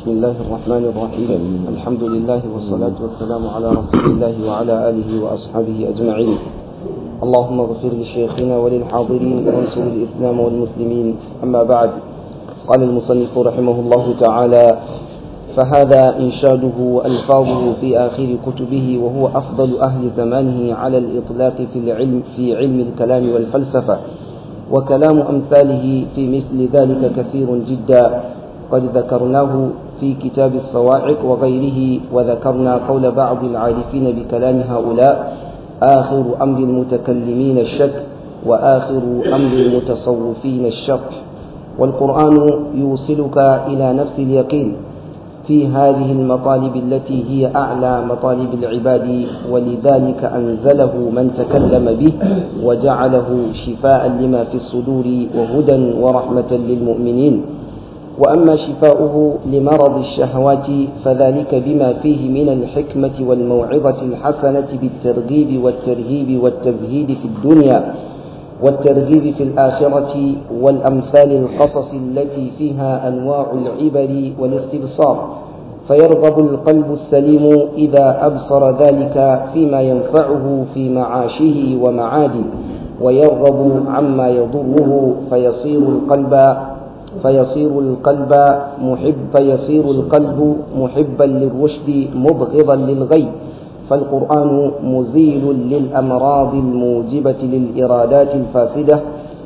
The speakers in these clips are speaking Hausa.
بسم الله الرحمن الرحيم الحمد لله والصلاة والسلام على رسول الله وعلى آله وأصحابه أجمعين اللهم اغفر لشيخنا وللحاضرين وانصر الإسلام والمسلمين أما بعد قال المصنف رحمه الله تعالى فهذا إنشاده وألفاظه في آخر كتبه وهو أفضل أهل زمانه على الإطلاق في العلم في علم الكلام والفلسفة وكلام أمثاله في مثل ذلك كثير جدا قد ذكرناه في كتاب الصواعق وغيره وذكرنا قول بعض العارفين بكلام هؤلاء آخر أمر المتكلمين الشك وآخر أمر المتصوفين الشق والقرآن يوصلك إلى نفس اليقين في هذه المطالب التي هي أعلى مطالب العباد ولذلك أنزله من تكلم به وجعله شفاء لما في الصدور وهدى ورحمة للمؤمنين وأما شفاؤه لمرض الشهوات فذلك بما فيه من الحكمة والموعظة الحسنة بالترغيب والترهيب والتزهيد في الدنيا والترغيب في الآخرة والأمثال القصص التي فيها أنواع العبر والاستبصار فيرغب القلب السليم إذا أبصر ذلك فيما ينفعه في معاشه ومعاده ويرغب عما يضره فيصير القلب فيصير القلب محب فيصير القلب محبا للرشد مبغضا للغي فالقرآن مزيل للأمراض الموجبة للإرادات الفاسدة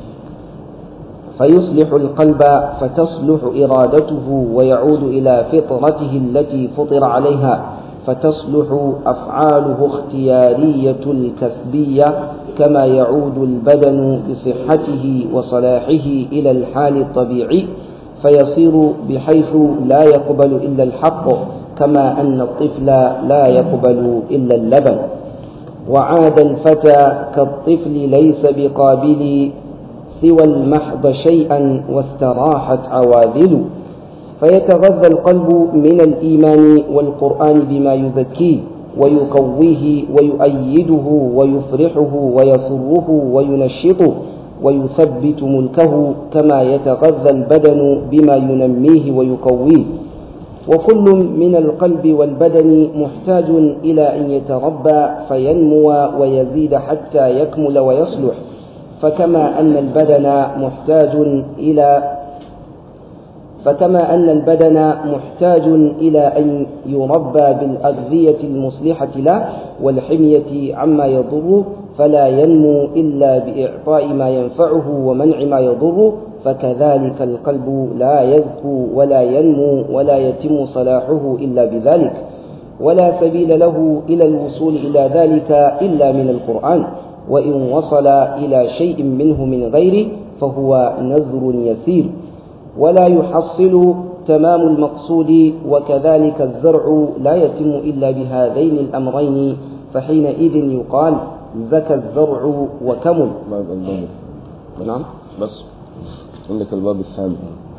فيصلح القلب فتصلح إرادته ويعود إلى فطرته التي فطر عليها فتصلح أفعاله اختيارية الكسبية كما يعود البدن بصحته وصلاحه إلى الحال الطبيعي فيصير بحيث لا يقبل إلا الحق كما أن الطفل لا يقبل إلا اللبن وعاد الفتى كالطفل ليس بقابل سوى المحض شيئا واستراحت عواذل فيتغذى القلب من الإيمان والقرآن بما يزكيه ويقويه ويؤيده ويفرحه ويسره وينشطه ويثبت ملكه كما يتغذى البدن بما ينميه ويقويه وكل من القلب والبدن محتاج إلى أن يتربى فينمو ويزيد حتى يكمل ويصلح فكما أن البدن محتاج إلى فكما أن البدن محتاج إلى أن يربى بالأغذية المصلحة له والحمية عما يضره فلا ينمو إلا بإعطاء ما ينفعه ومنع ما يضره فكذلك القلب لا يذكو ولا ينمو ولا يتم صلاحه إلا بذلك ولا سبيل له إلى الوصول إلى ذلك إلا من القرآن وإن وصل إلى شيء منه من غيره فهو نذر يسير ولا يحصل تمام المقصود وكذلك الزرع لا يتم إلا بهذين الأمرين فحينئذ يقال زكى الزرع وكمل نعم بس عندك الباب الثاني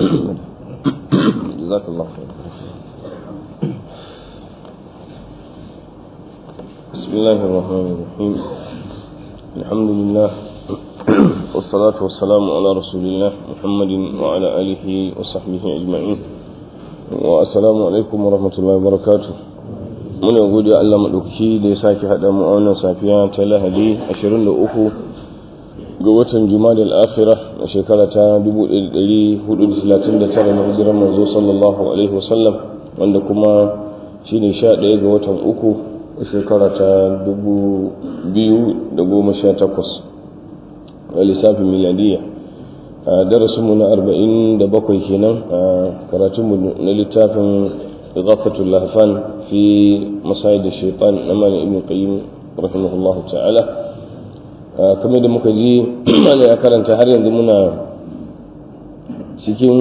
جزاك الله خير بسم الله الرحمن الرحيم الحمد لله والصلاة والسلام على رسول الله محمد وعلى آله وصحبه أجمعين والسلام عليكم ورحمة الله وبركاته من يقول يا الله مدوكي da ya sake haɗa mu a wannan safiya ta lahadi 23 ga watan juma'a al-akhirah a shekara ta 1439 na hijirar manzo sallallahu alaihi wasallam wanda kuma shine 11 ga watan uku a shekara ta 2018 a lissafin miladiya a darasinmu na 47 kenan a karatunmu na littafin izafatul lahfan fi masayid shaitan na mani ibn qayyim rahimahullah ta'ala kamar da muka ji mana ya karanta har yanzu muna cikin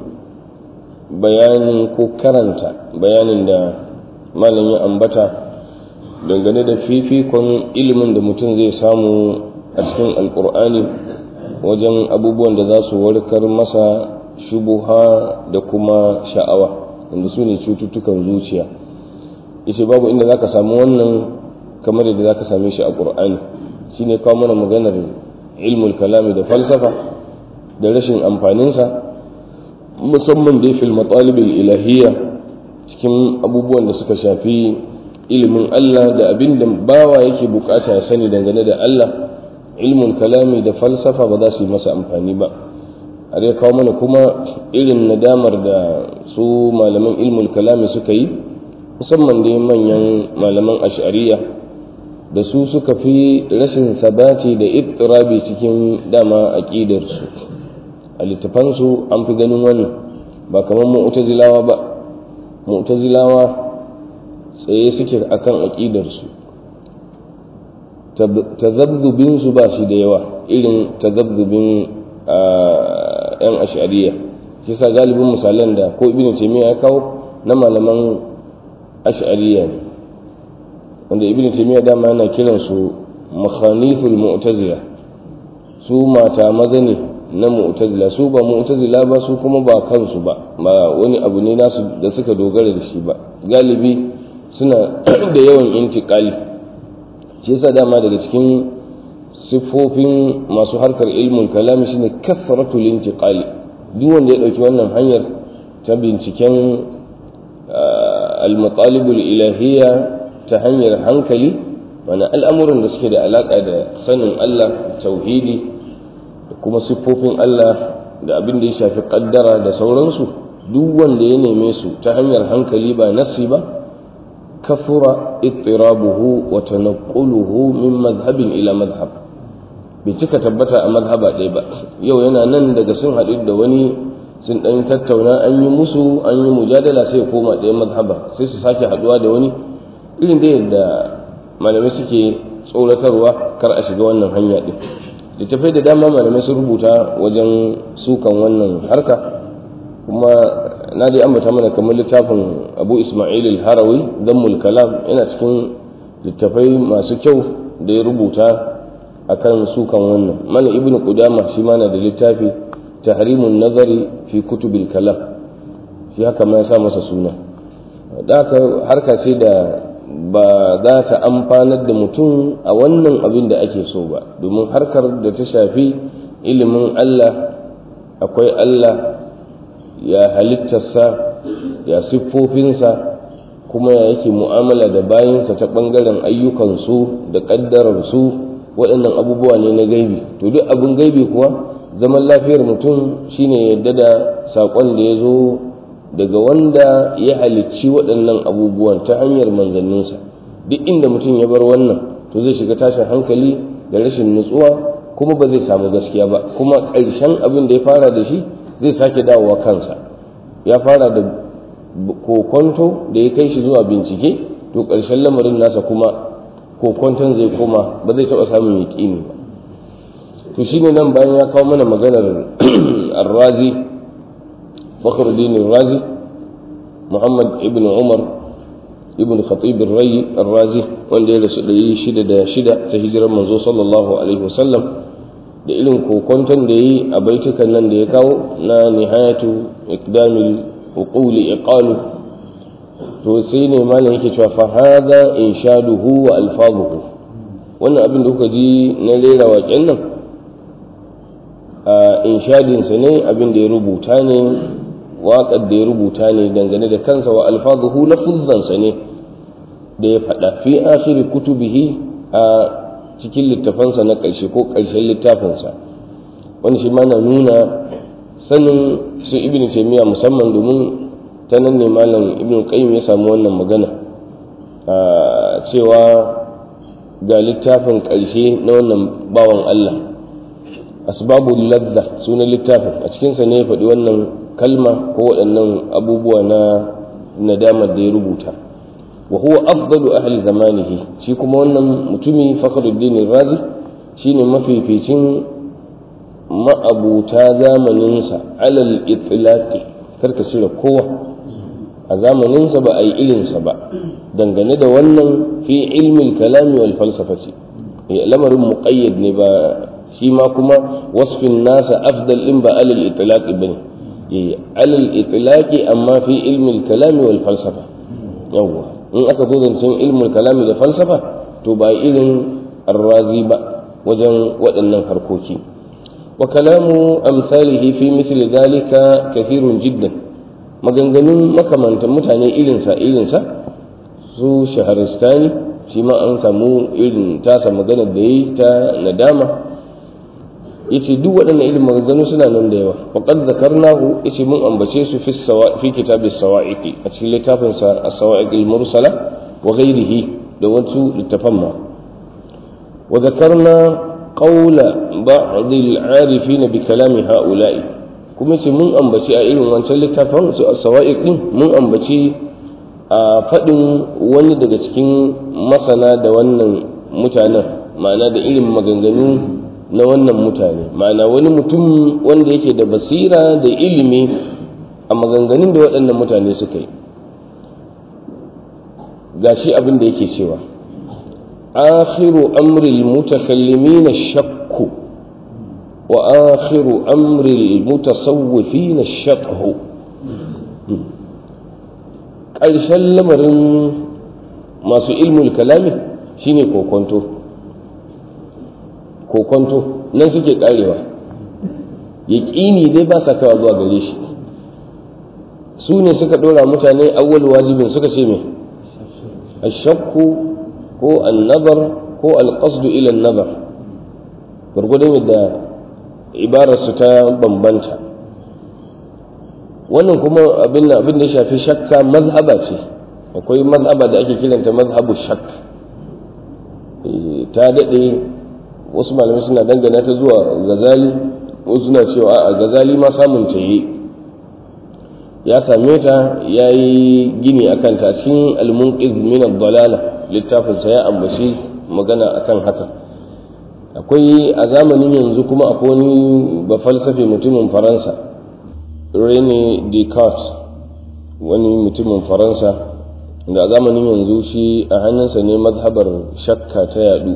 bayanin ko karanta bayanin da malam ya ambata dangane da fifikon ilimin da mutum zai samu a cikin alkur'ani wajen abubuwan da za su warkar masa shubuha da kuma sha'awa wanda su ne cututtukan zuciya ishe babu inda za ka samu wannan kamar yadda za ka same shi a ƙur'ani shi ne kawo mana maganar ilmul kalami da falsafa da rashin amfaninsa musamman dai fil matsalibin ilahiyya cikin abubuwan da suka shafi ilimin Allah da abin da bawa yake bukata ya sani dangane da Allah ilmin kalami da falsafa ba za su yi masa amfani ba har ya kawo mana kuma irin nadamar da su malaman ilmul kalami suka yi musamman dai manyan malaman ash'ariya da su suka fi rashin sabati da ittirabi cikin dama aqidarsu a littafansu an fi ganin wannan ba kamar mu'tazilawa ba mu'tazilawa tsaye suke akan aqidarsu tazabzubin su ba shi da yawa irin tazabzubin yan ash'ariya shi sa galibin misalan da ko ibn taymiya ya kawo na malaman ash'ariya ne wanda ibn taymiya dama yana kiran su makhaniful mu'tazila su mata maza ne na mu'tazila su ba mu'tazila ba su kuma ba kansu ba ba wani abu ne nasu da suka dogara da shi ba galibi suna da yawan intiqali shi yasa dama daga cikin siffofin masu harkar ilmin kalami shine kasratul intiqali duk wanda ya dauki wannan hanyar ta binciken al-matalibul ilahiyya ta hanyar hankali wani al'amuran da suke da alaƙa da sanin Allah tauhidi da kuma siffofin Allah da abin da ya shafi ƙaddara da sauransu duk wanda ya neme su ta hanyar hankali ba nasi ba kafura ittirabuhu wa tanaqquluhu min madhhabin ila madhhab bai cika tabbata a madhaba ɗaya ba yau yana nan daga sun haɗu da wani sun ɗan tattauna an yi musu an yi mujadala sai koma ɗaya madhaba sai su sake haɗuwa da wani irin da yadda malamai suke tsoratarwa kar a shiga wannan hanya ɗin littafai da dama malamai sun rubuta wajen sukan wannan harka kuma na dai ambata mana kamar littafin abu ismail al-harawi dammul kalam yana cikin littafai masu kyau da ya rubuta akan sukan wannan mana ibn qudama shi ma na da littafi tahrimun nazari fi kutubil kalam shi haka ma ya sa masa suna da haka harka ce da ba za ta amfanar da mutum a wannan abin da ake so ba domin harkar da ta shafi ilimin Allah akwai Allah ya halittarsa ya siffofinsa kuma ya yake mu'amala da bayansa ta ɓangaren ayyukansu da ƙaddararsu waɗannan abubuwa ne na gaibi to duk abin gaibi kuwa zaman lafiyar mutum shine yadda da saƙon da ya zo daga wanda ya halicci waɗannan abubuwan ta hanyar manzanninsa duk inda mutum ya bar wannan to zai shiga tashin hankali da rashin nutsuwa kuma ba zai samu gaskiya ba kuma ƙarshen abin da ya fara da shi zai sake dawowa kansa ya fara da kokonto da ya kai shi zuwa bincike to ƙarshen lamarin nasa kuma kokonton zai koma ba zai taɓa samun yaƙini ba to shine nan bayan ya kawo mana maganar arrazi fakhruddin razi muhammad ibn umar ibn khatib rai arrazi wanda ya rasu ɗari shida da shida ta hijirar manzo sallallahu alaihi wasallam da irin kokonton da yi a baitukan nan da ya kawo na nihayatu iqdamil uquli iqalu to sai ne malam yake cewa fa hada inshaduhu wa alfazuhu wannan abin da kuka ji na rera waƙen nan a inshadinsa ne abin da ya rubuta ne waƙar da ya rubuta ne dangane da kansa wa alfazuhu lafuzzansa ne da ya faɗa fi akhiri kutubihi a cikin littafansa na ƙarshe ko ƙarshen littafinsa wani shi mana nuna sanin su ibn taymiya musamman domin ta nan ne malam ibn qayyim ya samu wannan magana cewa ga littafin ƙarshe na wannan bawan Allah asbabul ladda sunan littafin a cikinsa ne ya faɗi wannan kalma ko waɗannan abubuwa na nadamar da ya rubuta wa huwa afdalu ahli zamanihi shi kuma wannan mutumi fakhruddin razi shine mafificin ma'abuta zamaninsa alal itlaqi karka cire kowa a zamaninsa ba a yi irinsa ba dangane da wannan fi ilmin kalami wal falsafati lamarin muqayyad ne ba shi ma kuma wasfin nasa afdal in ba alal itlaqi bane alal itlaqi amma fi ilmin kalami wal falsafa yawwa in aka zo zancen ilmin kalami da falsafa to ba irin arrazi ba wajen waɗannan harkoki wa kalamu amsalihi fi mithli dhalika kathirun jiddan maganganun makamantan mutane irinsa irinsa su shaharistani shi ma an samu irin tasa magana da yi ta nadama yace duk waɗannan irin maganganu suna nan da yawa faqad zakarnahu yace mun ambace su fi sawa fi kitabis sawa'iqi a cikin littafin sa as-sawa'iq al-mursala wa ghayrihi da wasu littafan ma wa zakarna qawla ba'd al-arifin bi kalami ha'ula'i kuma yace mun ambaci a irin wancan littafin su as-sawa'iq din mun ambaci a faɗin wani daga cikin masana da wannan mutanen ma'ana da irin maganganu na wannan mutane ma'ana wani mutum wanda yake da basira da ilimi a maganganun da waɗannan mutane suka yi gashi abin da yake cewa akhiru amril mutakallimin shakku wa akhiru amril mutasawwifin shaqhu ƙarshen lamarin masu ilmul kalami shine kokonto kokonto nan suke karewa yaƙini dai ba sa kawa zuwa gare shi su ne suka ɗora mutane awwal wajibin suka ce mai ashakku ko annabar ko alƙasdu ila nabar gwargwadon yadda ibararsu ta bambanta wannan kuma abin da ya shafi shakka mazhaba ce akwai mazhaba da ake kiranta mazhabu shak ta daɗe wasu malamai suna dangana ta zuwa gazali wasu suna cewa a gazali ma samun ta yi ya same ta ya yi gini a kanta cikin almunqiz min dalala littafinsa ya ambaci magana akan haka akwai a zamanin yanzu kuma akwai wani ba falsafe mutumin faransa rene descartes wani mutumin faransa da a zamanin yanzu shi a hannunsa ne mazhabar shakka ta yadu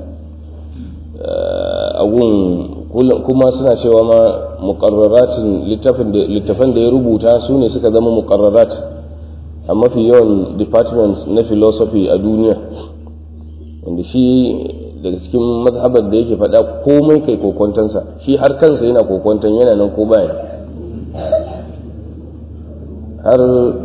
agun kuma suna cewa ma muqarraratin littafan da ya rubuta su ne suka zama muqarrarat a mafi yawan departments na philosophy a duniya wanda shi daga cikin mazhabar da yake faɗa komai kai kokontansa shi har kansa yana kokontan yana nan ko baya har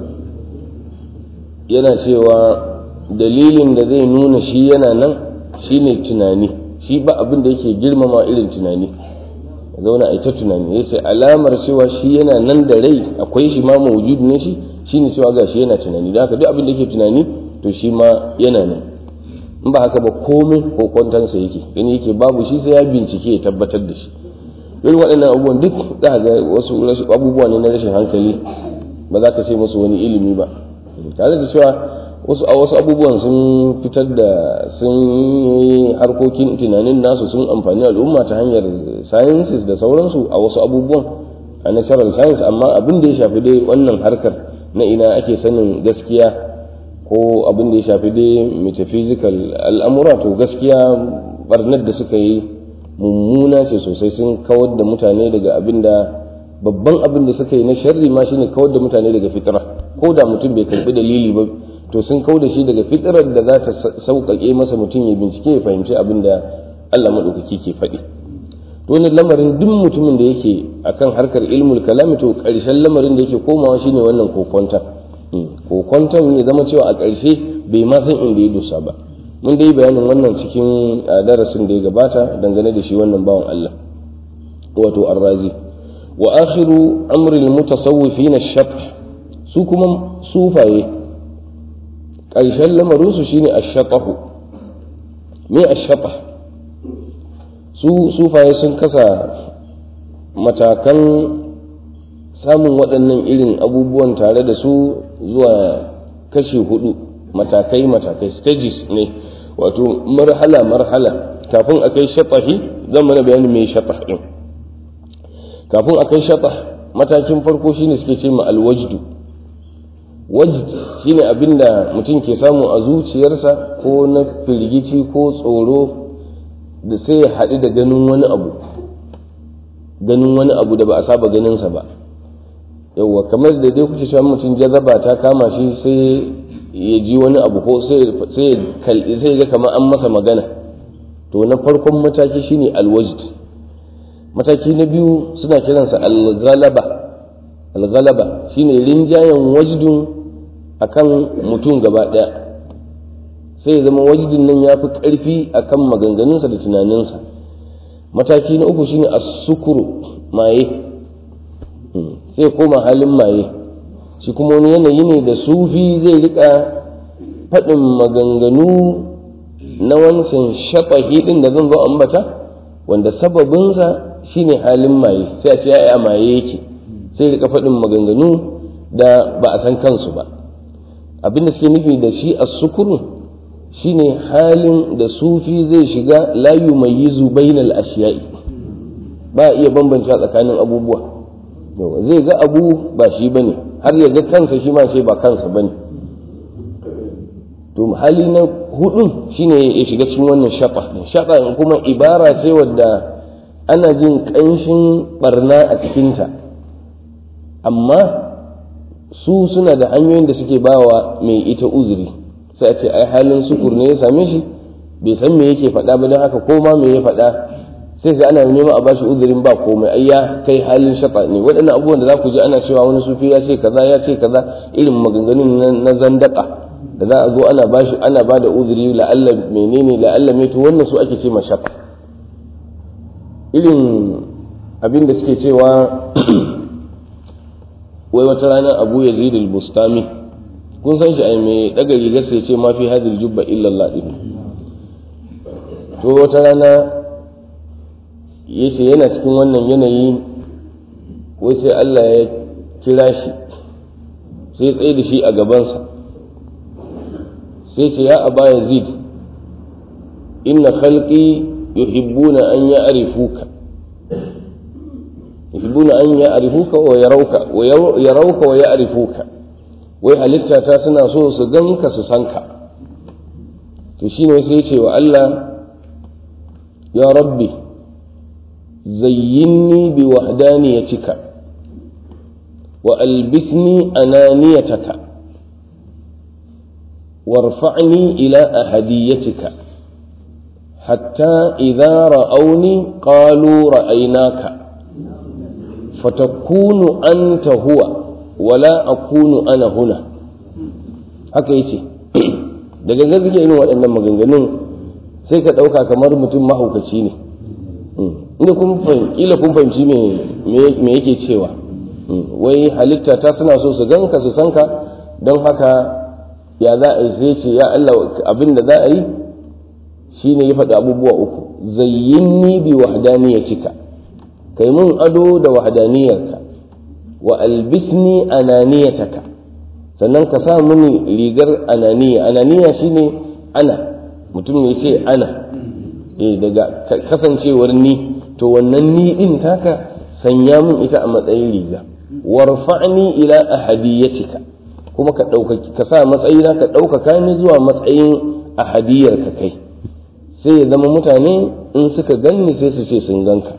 yana cewa dalilin da zai nuna shi yana nan shine tunani shi ba abin da yake girmama irin tunani zauna a ita tunani ya ce alamar cewa shi yana nan da rai akwai shi ma mawujud ne shi shine cewa ga shi yana tunani da haka duk abin da yake tunani to shi ma yana nan in ba haka ba komai kokwantansa yake gani yake babu shi sai ya bincike ya tabbatar da shi irin waɗannan abubuwan duk za ga wasu abubuwa ne na rashin hankali ba za ka ce musu wani ilimi ba tare da cewa wasu a wasu abubuwan sun fitar da sun yi harkokin tunanin nasu sun amfani al'umma ta hanyar sciences da sauransu a wasu abubuwan a natural science amma abin da ya shafi dai wannan harkar na ina ake sanin gaskiya ko abin da ya shafi dai metaphysical al'amura to gaskiya barnar da suka yi mummuna ce sosai sun kawar da mutane daga abin da babban abin da suka yi na sharri ma shine kawar da mutane daga fitra ko da mutum bai karbi dalili ba to sun kau da shi daga fitrar da za ta sauƙaƙe masa mutum ya bincike ya fahimci abin da Allah maɗaukaki ke faɗi to wannan lamarin duk mutumin da yake akan harkar ilmul kalami to ƙarshen lamarin da yake komawa shine wannan kokonta kokonton ya zama cewa a ƙarshe bai ma san inda ya dosa ba mun dai bayanin wannan cikin darasin da ya gabata dangane da shi wannan bawan Allah wato arrazi wa akhiru amri al-mutasawwifin ash-shaf su kuma sufaye ƙarshen lamarinsu shine ash-shatahu me ash-shatah su sufaye sun kasa matakan samun waɗannan irin abubuwan tare da su zuwa kashi hudu matakai matakai stages ne wato marhala marhala kafin a kai shatahi zan mana bayanin mai shatah din kafin a kai shatah matakin farko shine suke ce ma alwajdu wajd shine abinda mutum ke samu a zuciyarsa ko na firgici ko tsoro da sai ya haɗu da ganin wani abu ganin wani abu da ba a saba ganinsa ba yauwa kamar da dai kuke cewa mutum jazaba ta kama shi sai ya ji wani abu ko sai ga kamar an masa magana to na farkon mataki shine alwajd mataki na biyu suna kiransa algalaba algalaba shine rinjayen wajdun akan mutum gaba ɗaya sai ya zama wajdin nan ya fi ƙarfi akan maganganunsa da tunaninsa mataki na uku shine as-sukuru maye sai koma halin maye shi kuma wani yanayi ne da sufi zai rika faɗin maganganu na wancan shafahi ɗin da zan zo ambata wanda sababinsa shine halin maye sai a ce ya a maye yake sai rika faɗin maganganu da ba a san kansu ba abinda suke nufi da shi a sukuru shine halin da sufi zai shiga layu mai yizu bainal ashiya'i ba iya bambanta tsakanin abubuwa zai ga abu ba shi bane har ya ga kansa shi ma sai ba kansa bane to hali na hudun shine ya shiga cikin wannan shafa shafa kuma ibara ce wadda ana jin ƙanshin barna a cikinta amma su suna da hanyoyin da suke bawa mai ita uzuri sai a ce ai halin sukur ne ya same shi bai san me yake faɗa ba don haka ko ma me ya faɗa sai ga ana neman a bashi uzurin ba komai ai ya kai halin shafa ne waɗannan abubuwan da za ku ji ana cewa wani sufi ya ce kaza ya ce kaza irin maganganun na zandaka da za a zo ana bashi ana ba da uzuri la'alla menene la'alla mai to wannan su ake ce mashafa irin abin da suke cewa wai wata rana abu ya zidil bustami kun san shi ai mai daga rigar sai ce ma fi hadil jubba illa Allah din to wata rana yace yana cikin wannan yanayi wai sai Allah ya kira shi sai tsaye da shi a gabansa sai ce ya aba yazid inna khalqi yuhibbuna an ya'rifuka yuhibbuna an ya'rifuka wa yarawka wa yarawka wa ya'rifuka wai halitta ta suna so su ganka su san ka to shine sai ce wa Allah ya rabbi zayyinni bi wahdaniyatika wa albisni ananiyataka وارفعني إلى أهديتك حتى إذا رأوني قالوا رأيناك فتكون أنت هو ولا أكون أنا هنا haka yace da gangan suke irin waɗannan maganganun sai ka ɗauka kamar mutum mahaukaci ne inda kun kila kun fahimci me yake cewa wai halitta ta suna so su ganka su sanka don haka ya za a yi sai ce ya Allah abin da za a yi shi ne ya faɗi abubuwa uku zayyinni bi wahdaniyatika kai mun ado da wahdaniyarka wa albisni ananiyataka sannan ka sa mini rigar ananiya ananiya shine ana mutum ne ce ana eh daga kasancewar ni to wannan ni din taka sanya mun ita a matsayin riga warfa'ni ila ahadiyatika kuma ka ɗaukaki ka sa matsayina ka ɗaukaka ni zuwa matsayin a hadiyar ka kai sai ya zama mutane in suka ganni sai su ce sun ganka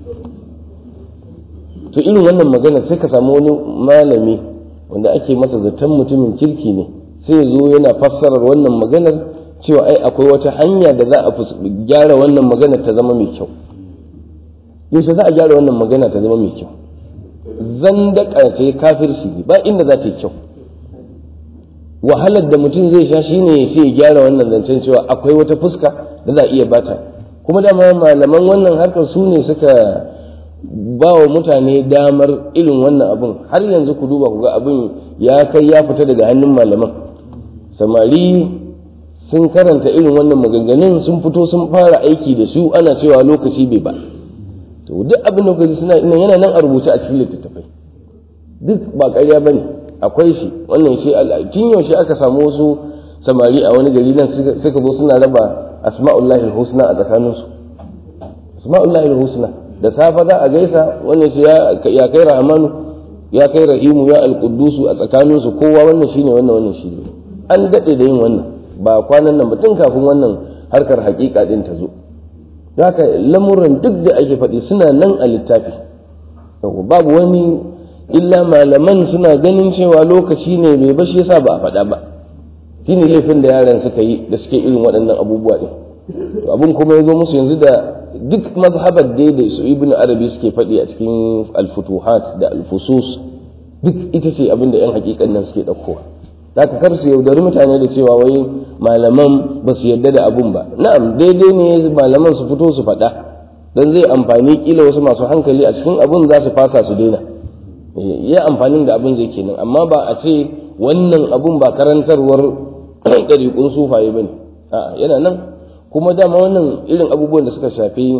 to irin wannan magana sai ka samu wani malami wanda ake masa zaton mutumin kirki ne sai ya zo yana fassarar wannan maganar cewa ai akwai wata hanya da za a gyara wannan magana ta zama mai kyau yaushe za a gyara wannan magana ta zama mai kyau zandaka ce kafirci ba inda za ta yi kyau wahalar da mutum zai sha shine sai ya gyara wannan zancen cewa akwai wata fuska da za a iya bata kuma dama malaman wannan harkar su ne suka ba wa mutane damar irin wannan abin har yanzu ku duba ku ga abin ya kai ya fita daga hannun malaman samari sun karanta irin wannan maganganun sun fito sun fara aiki da su ana cewa lokaci bai ba to duk abin da kuka suna yana nan a rubuce a cikin littattafai duk ba ƙarya bane akwai shi wannan shi tun yaushe aka samu wasu samari a wani gari nan suka zo suna raba asma'ullahi husna a tsakaninsu asma'ullahi husna da safa za a gaisa wannan shi ya kai rahmanu ya kai rahimu ya alqudusu a tsakaninsu kowa wannan shine wannan wannan shine an dade da yin wannan ba kwanan nan ba tun kafin wannan harkar hakika din ta zo haka lamuran duk da ake faɗi suna nan a littafi babu wani illa malaman suna ganin cewa lokaci ne mai bashi yasa ba a faɗa ba shi ne laifin da yaran suka yi da suke irin waɗannan abubuwa ɗin to abin kuma ya zo musu yanzu da duk mazhabar dai da su ibn arabi suke faɗi a cikin alfutuhat da alfusus duk ita ce abin da 'yan hakikan nan suke ɗaukowa za ka kar su yaudari mutane da cewa wai malaman ba su yarda da abun ba na'am daidai ne malaman su fito su faɗa dan zai amfani kila wasu masu hankali a cikin abun za su fasa su daina ya amfanin da abun zai kenan amma ba a ce wannan abun ba karantarwar ɗariƙun sufaye ba ne yana nan kuma dama wannan irin abubuwan da suka shafi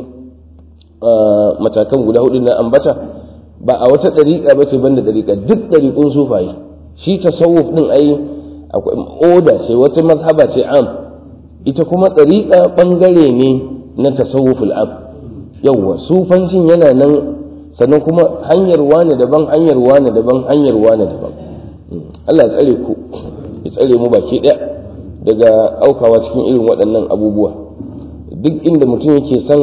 matakan guda hudu na ambata ba a wata ɗariƙa ba ce banda ɗariƙa duk ɗariƙun sufaye shi tasawuf ɗin ai akwai oda ce wata mazhaba ce am ita kuma ɗariƙa ɓangare ne na tasawuful am yawwa sufancin yana nan sannan kuma hanyar wane daban hanyar wane daban hanyar wane daban Allah ya tsare ku ya tsare mu baki ɗaya daga aukawa cikin irin waɗannan abubuwa duk inda mutum yake son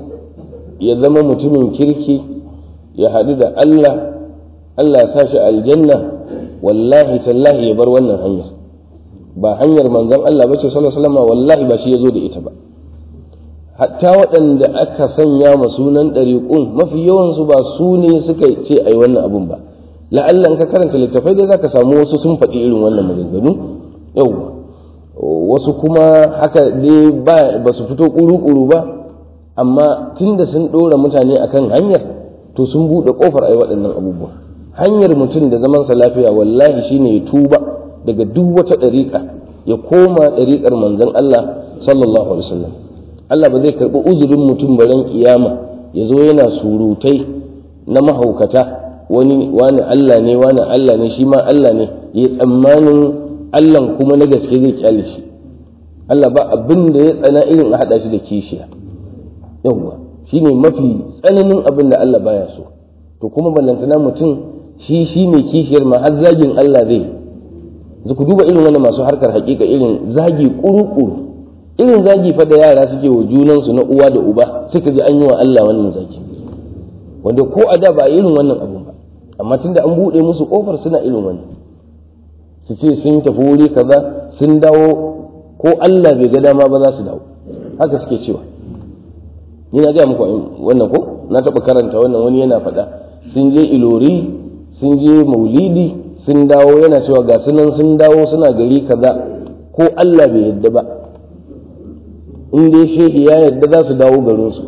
ya zama mutumin kirki ya haɗu da Allah Allah ya sashi aljanna wallahi tallahi ya bar wannan hanyar ba hanyar manzon Allah bace sallallahu alaihi wasallam wallahi ba shi yazo da ita ba hatta waɗanda aka sanya ma sunan ɗariƙun mafi yawansu ba su ne suka ce ai wannan abun ba la'allan ka karanta littafai dai zaka samu wasu sun faɗi irin wannan maganganu yau wasu kuma haka dai ba su fito ƙuru-ƙuru ba amma tunda sun ɗora mutane akan hanyar to sun buɗe ƙofar ai waɗannan abubuwa hanyar mutum da zamansa lafiya wallahi shine ya tuba daga duk wata ɗariƙa ya koma ɗariƙar manzon Allah sallallahu alaihi wasallam Allah ba zai karɓi uzurin mutum baran kiyama ya zo yana surutai na mahaukata wani wani Allah ne wani Allah ne shi ma Allah ne ya tsammanin Allah kuma na gaske zai kyale shi Allah ba abin da ya tsana irin a haɗa shi da kishiya yawwa shi ne mafi tsananin abin da Allah baya so to kuma ballantana mutum shi shi ne kishiyar ma har zagin Allah zai ku duba irin wani masu harkar hakika irin zagi kuru-kuru irin zagi fa da yara suke wa junansu na uwa da uba suka ji an yi wa Allah wannan zagi wanda ko a da ba irin wannan abun ba amma tunda an buɗe musu kofar suna irin wannan su ce sun tafi wuri kaza sun dawo ko Allah bai ga dama ba za su dawo haka suke cewa ni na gaya muku wannan ko na taɓa karanta wannan wani yana faɗa sun je ilori sun je maulidi sun dawo yana cewa ga sunan sun dawo suna gari kaza ko Allah bai yadda ba in dai shehi ya yadda za su dawo garinsu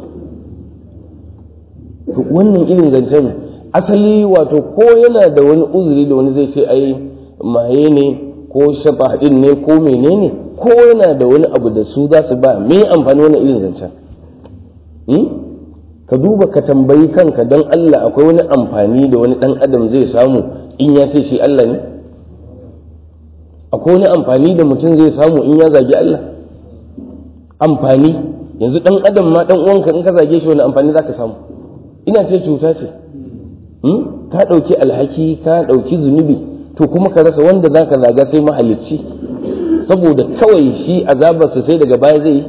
to wannan irin zancen asali wato ko yana da wani uzuri da wani zai ce ai maye ne ko shafa din ne ko menene ko yana da wani abu da su za su ba me amfani wannan irin zancen ka duba ka tambayi kanka don Allah akwai wani amfani da wani dan adam zai samu in ya ce shi Allah ne akwai wani amfani da mutum zai samu in ya zagi Allah amfani yanzu dan adam ma dan uwanka in ka zage shi wani amfani zaka samu ina ce cuta ce ka ɗauki alhaki ka ɗauki zunubi to kuma ka rasa wanda zaka zaga sai mahalicci saboda kawai shi azabarsa sai daga baya zai yi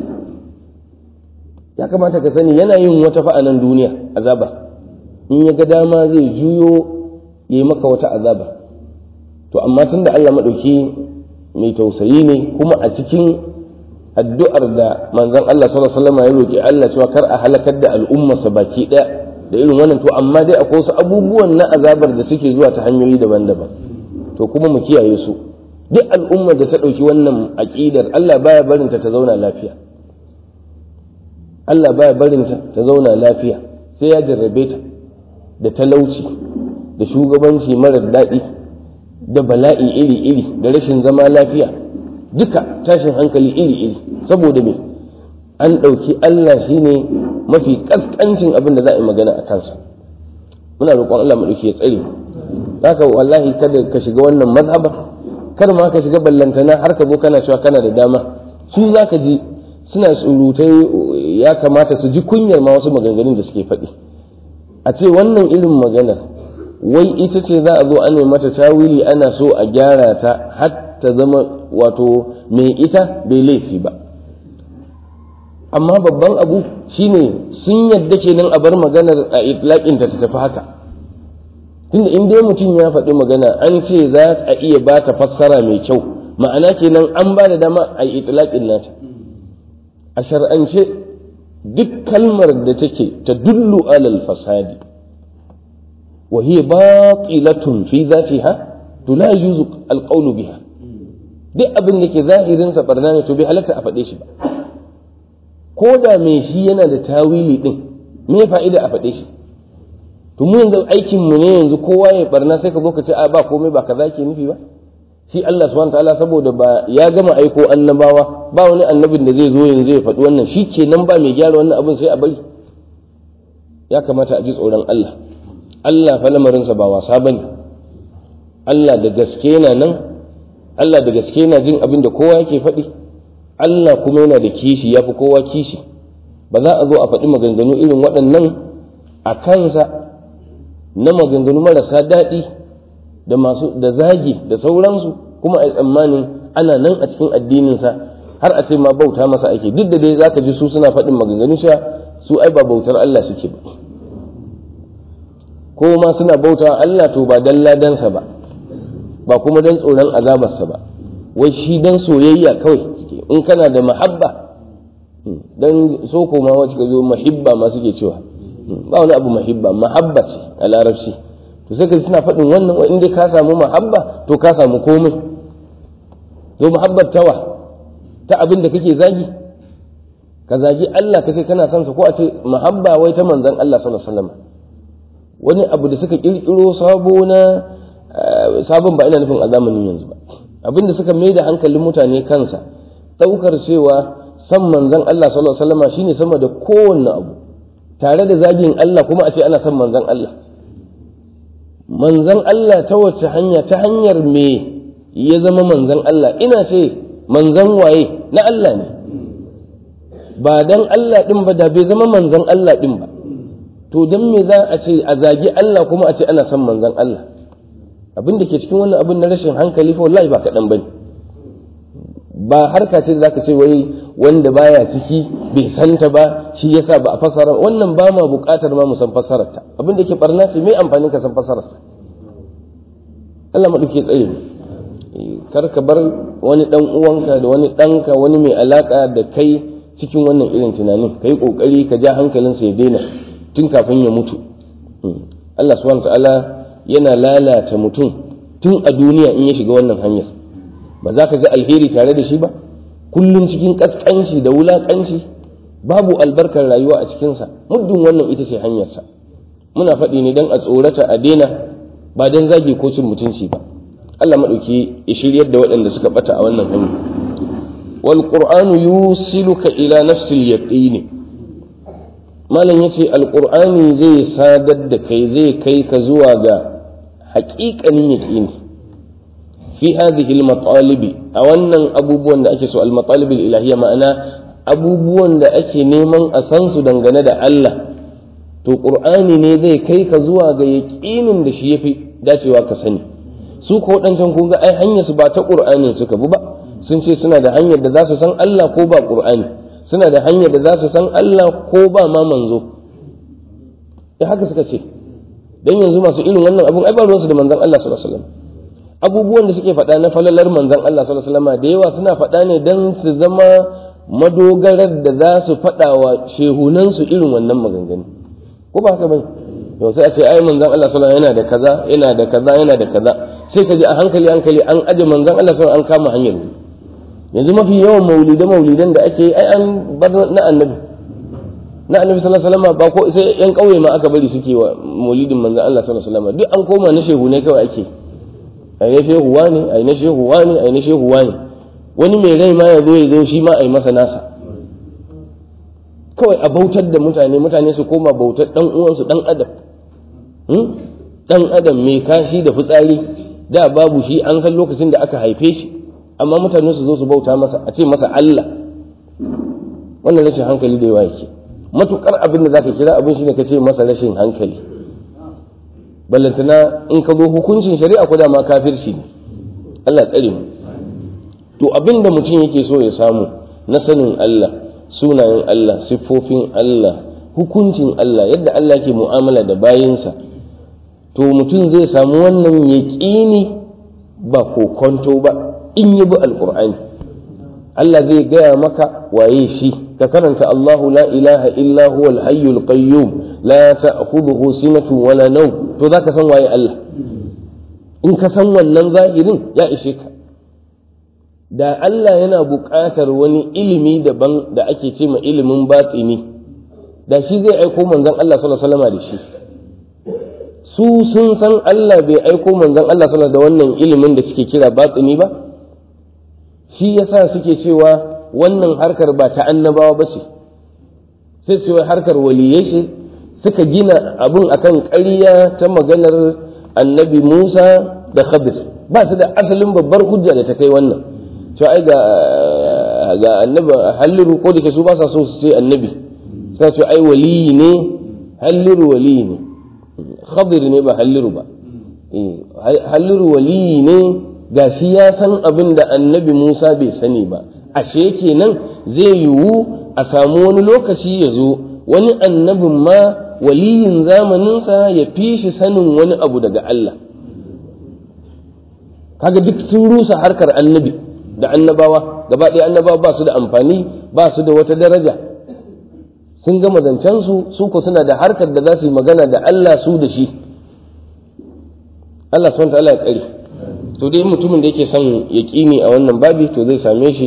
ya kamata ka sani yana yin wata fa'anan duniya azaba in ya ga dama zai juyo ya yi maka wata azaba to amma tun da Allah maɗauki mai tausayi ne kuma a cikin addu'ar da manzon Allah sallallahu alaihi wasallam ya roki Allah cewa kar a halakar da al'ummarsa baki ɗaya da irin wannan to amma dai akwai wasu abubuwan na azabar da suke zuwa ta hanyoyi daban-daban to kuma mu kiyaye su duk al'ummar da ta ɗauki wannan aƙidar Allah baya barinta ta zauna lafiya Allah baya barinta ta zauna lafiya sai ya jarrabe ta da talauci da shugabanci marar daɗi da bala'i iri-iri da rashin zama lafiya duka tashin hankali iri-iri saboda me an ɗauki Allah shine mafi ƙasƙancin abin da za a yi magana a kansa muna roƙon Allah mu ɗauki ya tsare haka wallahi kada ka shiga wannan mazhaba kar ma ka shiga ballantana har ka zo kana cewa kana da dama su za ka ji suna surutai ya kamata su ji kunyar ma wasu maganganun da suke faɗi a ce wannan irin magana wai ita ce za a zo ana mata tawili ana so a gyara ta har ta zama wato mai ita bai laifi ba amma babban abu shine sun yadda kenan a bar maganar a itlaƙinta ta tafi haka tunda in dai mutum ya faɗi magana an ce za a iya ba ta fassara mai kyau ma'ana kenan an ba da dama a yi itlaƙin nata a shar'ance duk kalmar da take ta dullu alal fasadi wa hiya batilatun fi dhatiha to la yuzu alqawlu biha duk abin da ke zahirin sa barna ne to bai halatta a faɗe shi ba ko da mai shi yana da tawili din me fa'ida a faɗe shi to mu yanzu aikin mu ne yanzu kowa ya barna sai ka zo ka ce a ba komai ba kaza ke nufi ba shi Allah subhanahu ta'ala saboda ba ya gama aiko annabawa ba wani annabin da zai zo yanzu ya faɗi wannan shi ke nan ba mai gyara wannan abin sai a bari ya kamata a ji tsoron Allah Allah fa lamarinsa ba wasa bane Allah da gaske yana nan Allah da gaske yana jin abin da kowa yake faɗi Allah kuma yana da kishi ya fi kowa kishi ba za a zo a faɗi maganganu irin waɗannan a kansa na maganganu marasa daɗi da masu da zagi da sauransu kuma a tsammanin ana nan a cikin addininsa har a ce ma bauta masa ake duk da dai za ka ji su suna faɗin maganganu cewa su ai ba bautar Allah suke ba ko ma suna bauta Allah to ba dan ladansa ba ba kuma dan tsoron azabarsa ba wai shi dan soyayya kawai suke in kana da mahabba dan so ko ma wacce ka zo mahibba ma suke cewa ba wani abu mahibba mahabba ce a larabci to sai ka suna faɗin wannan wa inda ka samu mahabba to ka samu komai to mahabbar tawa ta abin da kake zagi ka zagi Allah kace kana son sa ko a ce mahabba wai ta manzon Allah sallallahu alaihi wasallam wani abu da suka kirkiro sabo na sabon ba ina nufin a zamanin yanzu ba abin da suka mai da hankalin mutane kansa ɗaukar cewa san manzon Allah sallallahu alaihi wasallam shine sama da kowanne abu tare da zagin Allah kuma a ce ana son manzon Allah manzon Allah ta wace hanya ta hanyar me ya zama manzon Allah ina ce manzon waye na Allah ne ba dan Allah din ba da bai zama manzon Allah din ba to dan me za a ce a zagi Allah kuma a ce ana son manzon Allah abin da ke cikin wannan abin na rashin hankali fa wallahi ba kaɗan bane ba harka ce da zaka ce wai wanda baya ciki bai santa ba shi yasa ba a fasara wannan ba ma buƙatar ma mu san fasarar ta abin da ke barna ce me amfanin ka san fasarar sa Allah madauke tsaye kar ka bar wani dan uwanka da wani ɗanka wani mai alaka da kai cikin wannan irin tunanin kai kokari ka ja hankalinsa ya daina tun kafin ya mutu Allah subhanahu ta'ala yana lalata mutum tun a duniya in ya shiga wannan hanyar ba za ka ga alheri tare da shi ba kullum cikin kaskanci da wulakanci babu albarkar rayuwa a cikinsa muddin wannan ita ce hanyarsa muna faɗi ne don a tsorata a daina ba don zagi ko cin mutunci ba Allah maɗauki ya shiryar da waɗanda suka ɓata a wannan hanyar wal qur'anu yusiluka ila nafsil yaqini malam yace alqur'ani zai sadar da kai zai kai ka zuwa ga haƙiƙanin yaqini fi hadhihi almatalibi a wannan abubuwan da ake so almatalib ilahiyya ma'ana abubuwan da ake neman a san su dangane da Allah to qur'ani ne zai kai ka zuwa ga yaqinin da shi yafi dacewa ka sani su ko waɗancan kun ga ai hanyar su ba ta qur'anin suka bi ba sun ce suna da hanyar da za su san Allah ko ba qur'ani suna da hanyar da za su san Allah ko ba ma manzo ya haka suka ce dan yanzu masu irin wannan abun ai ba ruwansu da manzon Allah sallallahu alaihi wasallam abubuwan da suke faɗa na falalar manzon Allah sallallahu alaihi wasallam da yawa suna faɗa ne dan su zama madogarar da za su faɗa wa shehunansu irin wannan maganganu ko ba haka bane yau sai a ce ai manzon Allah sallallahu alaihi wasallam yana da kaza yana da kaza yana da kaza sai ka ji a hankali hankali an aje manzon Allah sallallahu alaihi wasallam an kama hanyar yanzu mafi yawan maulida maulidan da ake ai an bar na annabi na annabi sallallahu alaihi wasallam ba ko sai yan kauye ma aka bari suke wa maulidin manzon Allah sallallahu alaihi wasallam duk an koma na shehu ne kawai ake ai na shehu wani ai na shehu wani ai na shehu wani wani mai rai ma ya zo ya zo shi ma ai masa nasa kawai a bautar da mutane mutane su koma bautar dan uwansu dan adam dan adam mai kashi da fitsari da babu shi an san lokacin da aka haife shi amma mutane su zo su bauta masa a ce masa Allah wannan rashin hankali da yawa yake matukar abin da zaka kira abin shine ka ce masa rashin hankali ballantana in ka zo hukuncin shari'a ko da ma kafirci ne Allah tsare mu to abin da mutum yake so ya samu na sanin Allah sunayen Allah siffofin Allah hukuncin Allah yadda Allah ke mu'amala da bayinsa to mutum zai samu wannan yaƙini ba kokonto ba in yi bi alƙur'ani Allah zai gaya maka waye shi ka karanta Allahu la ilaha illa huwa al-hayyul qayyum la ta'khudhuhu sinatun wala nawm to zaka san waye Allah in ka san wannan zahirin ya ishe ka da Allah yana buƙatar wani ilimi daban da ake ce ma ilimin batsini da shi zai aiko manzon Allah sallallahu alaihi wasallam da shi su sun san Allah bai aiko manzon Allah sallallahu da wannan ilimin da suke kira batsini ba shi yasa suke cewa wannan harkar ba ta annabawa ba ce sai su harkar waliyai ce suka gina abun akan ƙarya ta maganar annabi Musa da Khadir ba su da asalin babbar hujja da ta kai wannan to ai ga ga annabi halliru ko da ke su ba sa so su ce annabi sai su ai waliyi ne halliru waliyi ne Khadir ne ba halliru ba halliru waliyi ne ga shi ya san abin da annabi Musa bai sani ba ashe kenan zai yiwu a samu wani lokaci ya zo wani annabin ma waliyin zamaninsa ya fi shi sanin wani abu daga Allah kaga duk sun rusa harkar annabi da annabawa gaba ɗaya annabawa ba su da amfani ba su da wata daraja sun gama zancensu su ko suna da harkar da za su yi magana da Allah su da shi Allah subhanahu ta'ala ya tsare to dai mutumin da yake son yaƙini a wannan babi to zai same shi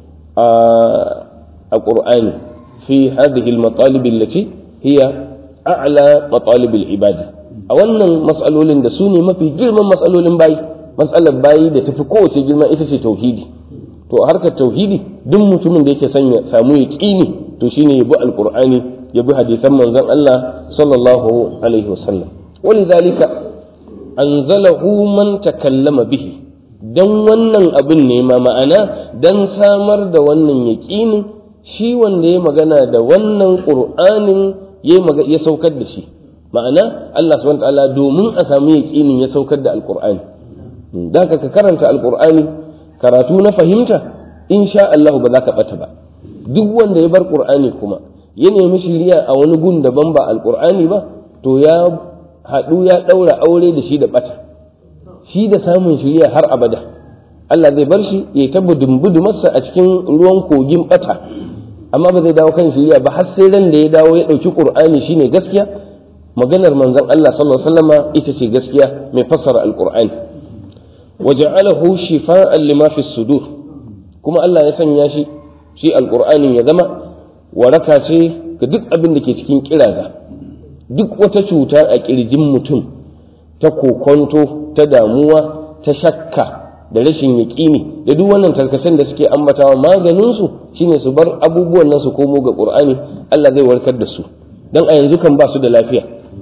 a Qur'ani fi hadhihi al-matalib allati hiya a'la matalib al-ibad a wannan mas'alolin da su ne mafi girman mas'alolin bayi matsalar bayi da tafi kowace girma ita ce tauhidi to a harkar tauhidi duk mutumin da yake son ya samu yaqini to shine ya bi alqur'ani ya bi hadisan manzon Allah sallallahu alaihi wasallam walidhalika anzalahu man takallama bihi dan wannan abin ne ma ma'ana dan samar da wannan yaqinin shi wanda ya magana da wannan qur'anin ya saukar da shi ma'ana Allah subhanahu wa ta'ala domin a samu yaqinin ya saukar da alqur'ani da ka karanta alkur'ani karatu na fahimta insha Allah ba za ka bata ba duk wanda ya bar qur'ani kuma ya nemi shiriya a wani gun daban ba alkur'ani ba to ya haɗu ya ɗaura aure da shi da bata shi da samun shiriya har abada Allah zai bar shi ya ta masa a cikin ruwan kogin bata amma ba zai dawo kan shiriya ba har sai ran da ya dawo ya ɗauki qur'ani shine gaskiya maganar manzon Allah sallallahu alaihi wasallama ita ce gaskiya mai fassara alkur'ani وجعله شفاء لما في الصدور kuma Allah ya sanya shi shi alqur'anin ya zama waraka ce ga duk abin da ke cikin kiraza duk wata cuta a kirjin mutum ta kokonto ta damuwa ta shakka da rashin yaƙini da duk wannan tarkacen da suke ambatawa maganin su shine su bar abubuwan nan su komo ga qur'ani Allah zai warkar da su dan a yanzu kan ba su da lafiya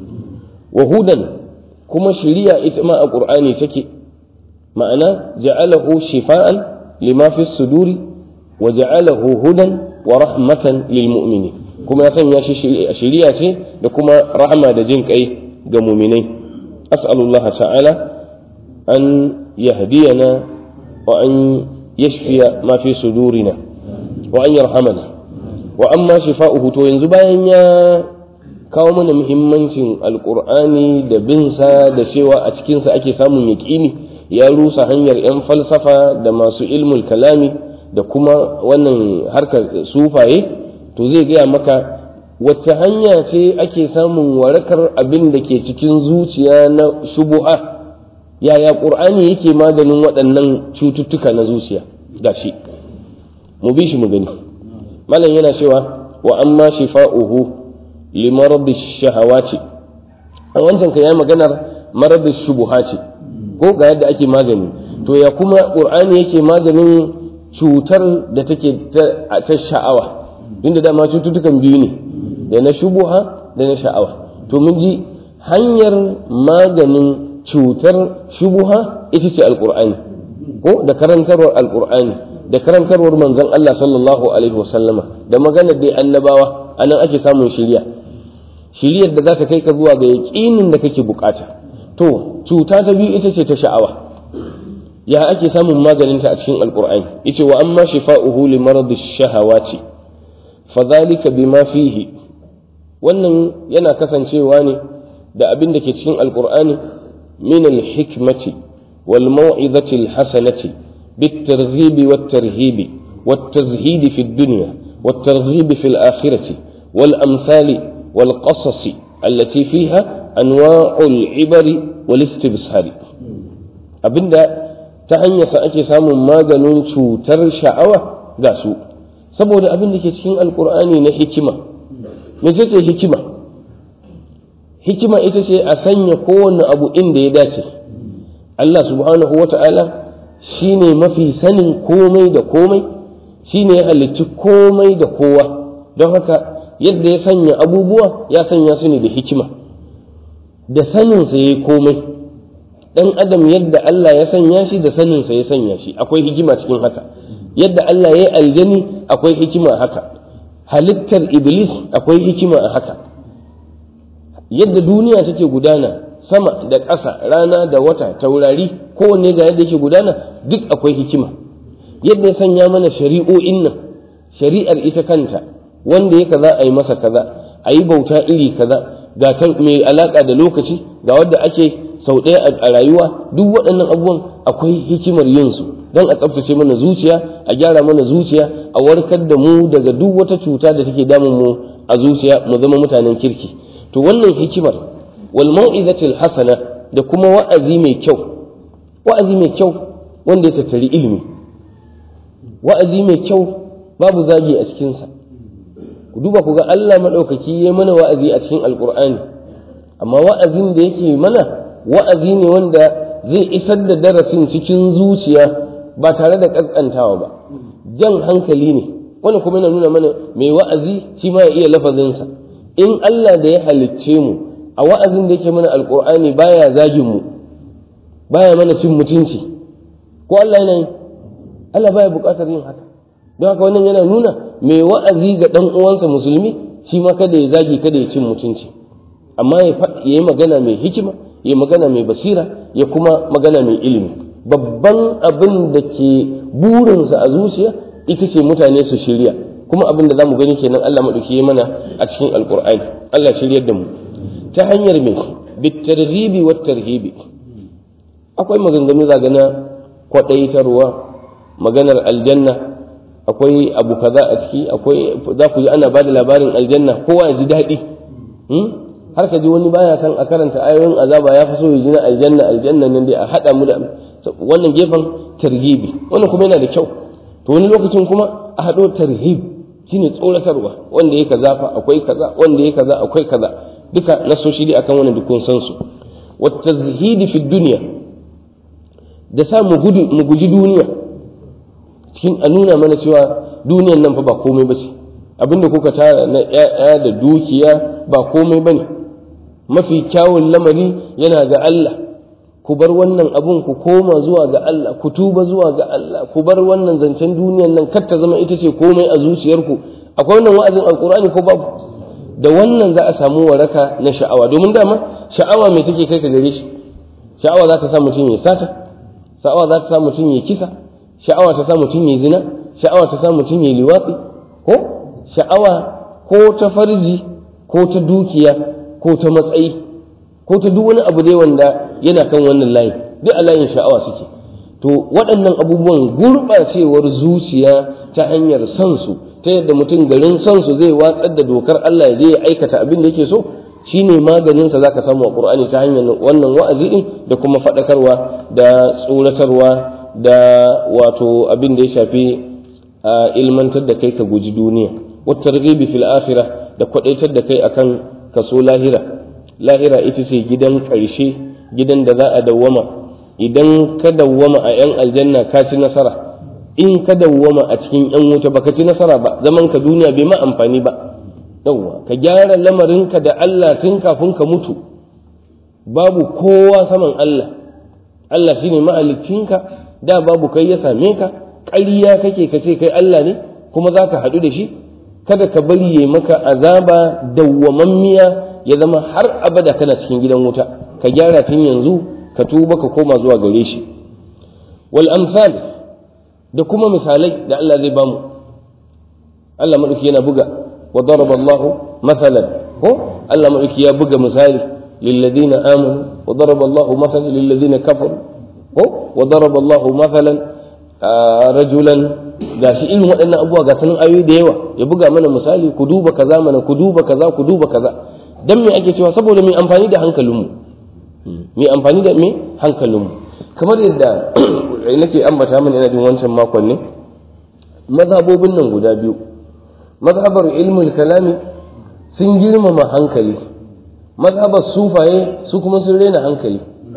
wahudan kuma shiriya ita ma a qur'ani take ma'ana ja'alahu shifa'an lima fi suduri wa ja'alahu hudan wa rahmatan lil mu'mini kuma ya sanya shi shiriya ce da kuma rahama da jin kai ga mu'minai as'alullaha ta'ala an yahdiyana wa an yashfiya ma fi sudurina wa an yarhamana wa amma shifa'uhu to yanzu bayan ya kawo mana muhimmancin alqur'ani da binsa da cewa a cikinsa ake samun yaƙini ya rusa hanyar 'yan falsafa da masu ilmul kalami da kuma wannan harkar sufaye to zai gaya maka wacce hanya ce ake samun warakar abin da ke cikin zuciya na shubuha yaya ƙur'ani yake maganin waɗannan cututtuka na zuciya gashi mu bi shi mu gani malam yana cewa wa amma shifa'uhu li maradi shahawati a wancan ka ya maganar maradi shubuhati ko ga yadda ake magani to ya kuma qur'ani yake maganin cutar da take ta sha'awa inda dama cututtukan biyu ne da na shubuha da na sha'awa to mun ji hanyar maganin cutar shubuha ita ce alqur'ani ko da karantarwar alqur'ani da karantarwar manzon Allah sallallahu alaihi wasallama da maganar dai annabawa anan ake samun shiriya shiriyar da za ta kai ka zuwa ga yaƙinin da kake bukata to cuta ta biyu ita ce ta sha'awa ya ake samun maganinta a cikin alkur'ani yace wa amma shifa'uhu li maradi shahawati fadhalika bima fihi wannan yana kasancewa ne da abin da ke cikin alkur'ani min alhikmati wal mau'izati alhasanati بالترغيب والترهيب والتزهيد في الدنيا والترغيب في الآخرة والأمثال والقصص التي فيها أنواع العبر والاستبصار abinda ta hanyarsa ake samun maganin cutar sha'awa ga su saboda abin da ke cikin alkur'ani na hikima me ce hikima hikima ita ce a sanya kowane abu inda ya dace Allah subhanahu wa ta'ala shi ne mafi sanin komai da komai shi ne ya halicci komai da kowa don haka yadda ya sanya abubuwa ya sanya su ne da hikima da saninsa ya yi komai ɗan adam yadda Allah ya sanya shi da saninsa ya sanya shi akwai hikima cikin haka yadda Allah ya yi aljani akwai hikima a haka halittar iblis akwai hikima a haka yadda duniya take gudana sama da ƙasa rana da wata taurari kowanne ga yadda yake gudana duk akwai hikima yadda ya sanya mana shari'o'in nan shari'ar ita kanta wanda ya kaza a yi masa kaza a yi bauta iri kaza ga ta mai alaƙa da lokaci ga wadda ake sau ɗaya a rayuwa duk waɗannan abubuwan akwai hikimar yin su don a tsaftace mana zuciya a gyara mana zuciya a warkar da mu daga duk wata cuta da take damun mu a zuciya mu zama mutanen kirki to wannan hikimar wal mau'izatil hasana da kuma wa'azi mai kyau wa'azi mai kyau wanda ya tattari ilimi wa'azi mai kyau babu zagi a cikinsa ku duba ku ga Allah maɗaukaki ya mana wa'azi a cikin alkur'ani amma wa'azin da yake mana wa'azi ne wanda zai isar da darasin cikin zuciya ba tare da ƙasƙantawa ba jan hankali ne wannan kuma yana nuna mana mai wa'azi shi ma ya iya lafazinsa in Allah da ya halicce mu a wa'azin da yake mana alkur'ani baya zagin mu baya mana cin mutunci ko Allah yana yi Allah baya buƙatar yin haka don haka wannan yana nuna mai wa'azi ga ɗan uwansa musulmi shi ma kada ya zagi kada ya cin mutunci amma ya yi magana mai hikima ya magana mai basira ya kuma magana mai ilimi babban abin da ke burinsa a zuciya ita ce mutane su shirya kuma abin da za mu gani kenan Allah maɗauki ya mana a cikin alƙur'ani Allah shiryar da mu ta hanyar mai bitarghibi wa tarhibi akwai maganganu zagana kwaɗaitarwa maganar aljanna akwai abu kaza a ciki akwai za ku ji ana ba da labarin aljanna kowa ya ji daɗi har ka ji wani baya san a karanta ayoyin azaba ya fi so ya ji na aljanna aljanna nan dai a haɗa mu da wannan gefen targibi wannan kuma yana da kyau to wani lokacin kuma a haɗo tarhib shine tsoratarwa wanda ya kaza fa akwai kaza wanda ya kaza akwai kaza duka nasoshi dai akan wannan dukkan san su wa tazhidi fi dunya da sa mu gudu mu guji duniya cikin a nuna mana cewa duniyan nan fa ba komai ba ce abinda kuka tara na ƴaƴa da dukiya ba komai ba ne mafi kyawun lamari yana ga Allah ku bar wannan abun ku koma zuwa ga Allah ku tuba zuwa ga Allah ku bar wannan zancen duniyan nan kar ta zama ita ce komai a zuciyarku akwai wannan wa'azin alkur'ani ko babu da wannan za a samu waraka na sha'awa domin dama sha'awa mai take kai ka gare shi sha'awa za ta sa mutum ya sata sha'awa za ta sa mutum ya kisa sha'awa ta sa mutum ya zina sha'awa ta sa mutum ya liwatsi ko sha'awa ko ta farji ko ta dukiya ko ta matsayi ko ta duk wani abu dai wanda yana kan wannan layi duk a layin sha'awa suke to waɗannan abubuwan gurɓacewar zuciya ta hanyar son su ta yadda mutum garin son su zai watsar da dokar Allah ya je ya aikata abin da yake so shine maganin sa zaka samu a Qur'ani ta hanyar wannan wa'azi din da kuma faɗakarwa da tsoratarwa da wato abin da ya shafi ilmantar da kai ka guji duniya wa targhibi fil akhirah da kwadaitar da kai akan kaso lahira lahira ita ce gidan ƙarshe gidan da za a dawwama idan ka dawwama a 'yan aljanna ka ci nasara in ka dawwama a cikin 'yan wuta baka ci nasara ba zaman ka duniya bai ma amfani ba yawwa ka gyara lamarinka da Allah tun kafin ka mutu babu kowa saman Allah Allah shine mahaliccinka da babu kai ya same ka ƙarya kake ka ce kai Allah ne kuma za ka haɗu da shi kada ka bari ya maka azaba dawwamammiya ya zama har abada kana cikin gidan wuta ka gyara tun yanzu ka tuba ka koma zuwa gare shi wal amsal da kuma misalai da Allah zai bamu Allah madauki yana buga wa daraba Allahu masalan ko Allah madauki ya buga misali lil ladina amanu wa daraba Allahu masalan lil ladina kafaru ko wa daraba Allahu masalan rajulan gashi irin waɗannan abubuwa ga sanin ayoyi da yawa ya buga mana misali ku duba kaza mana ku duba kaza ku duba kaza dan me ake cewa saboda mai amfani da hankalinmu mai amfani da me hankalinmu kamar yadda nake ambata mana ina jin wancan makon ne mazhabobin nan guda biyu mazhabar ilmul kalami sun girmama hankali mazhabar sufaye su kuma sun rena hankali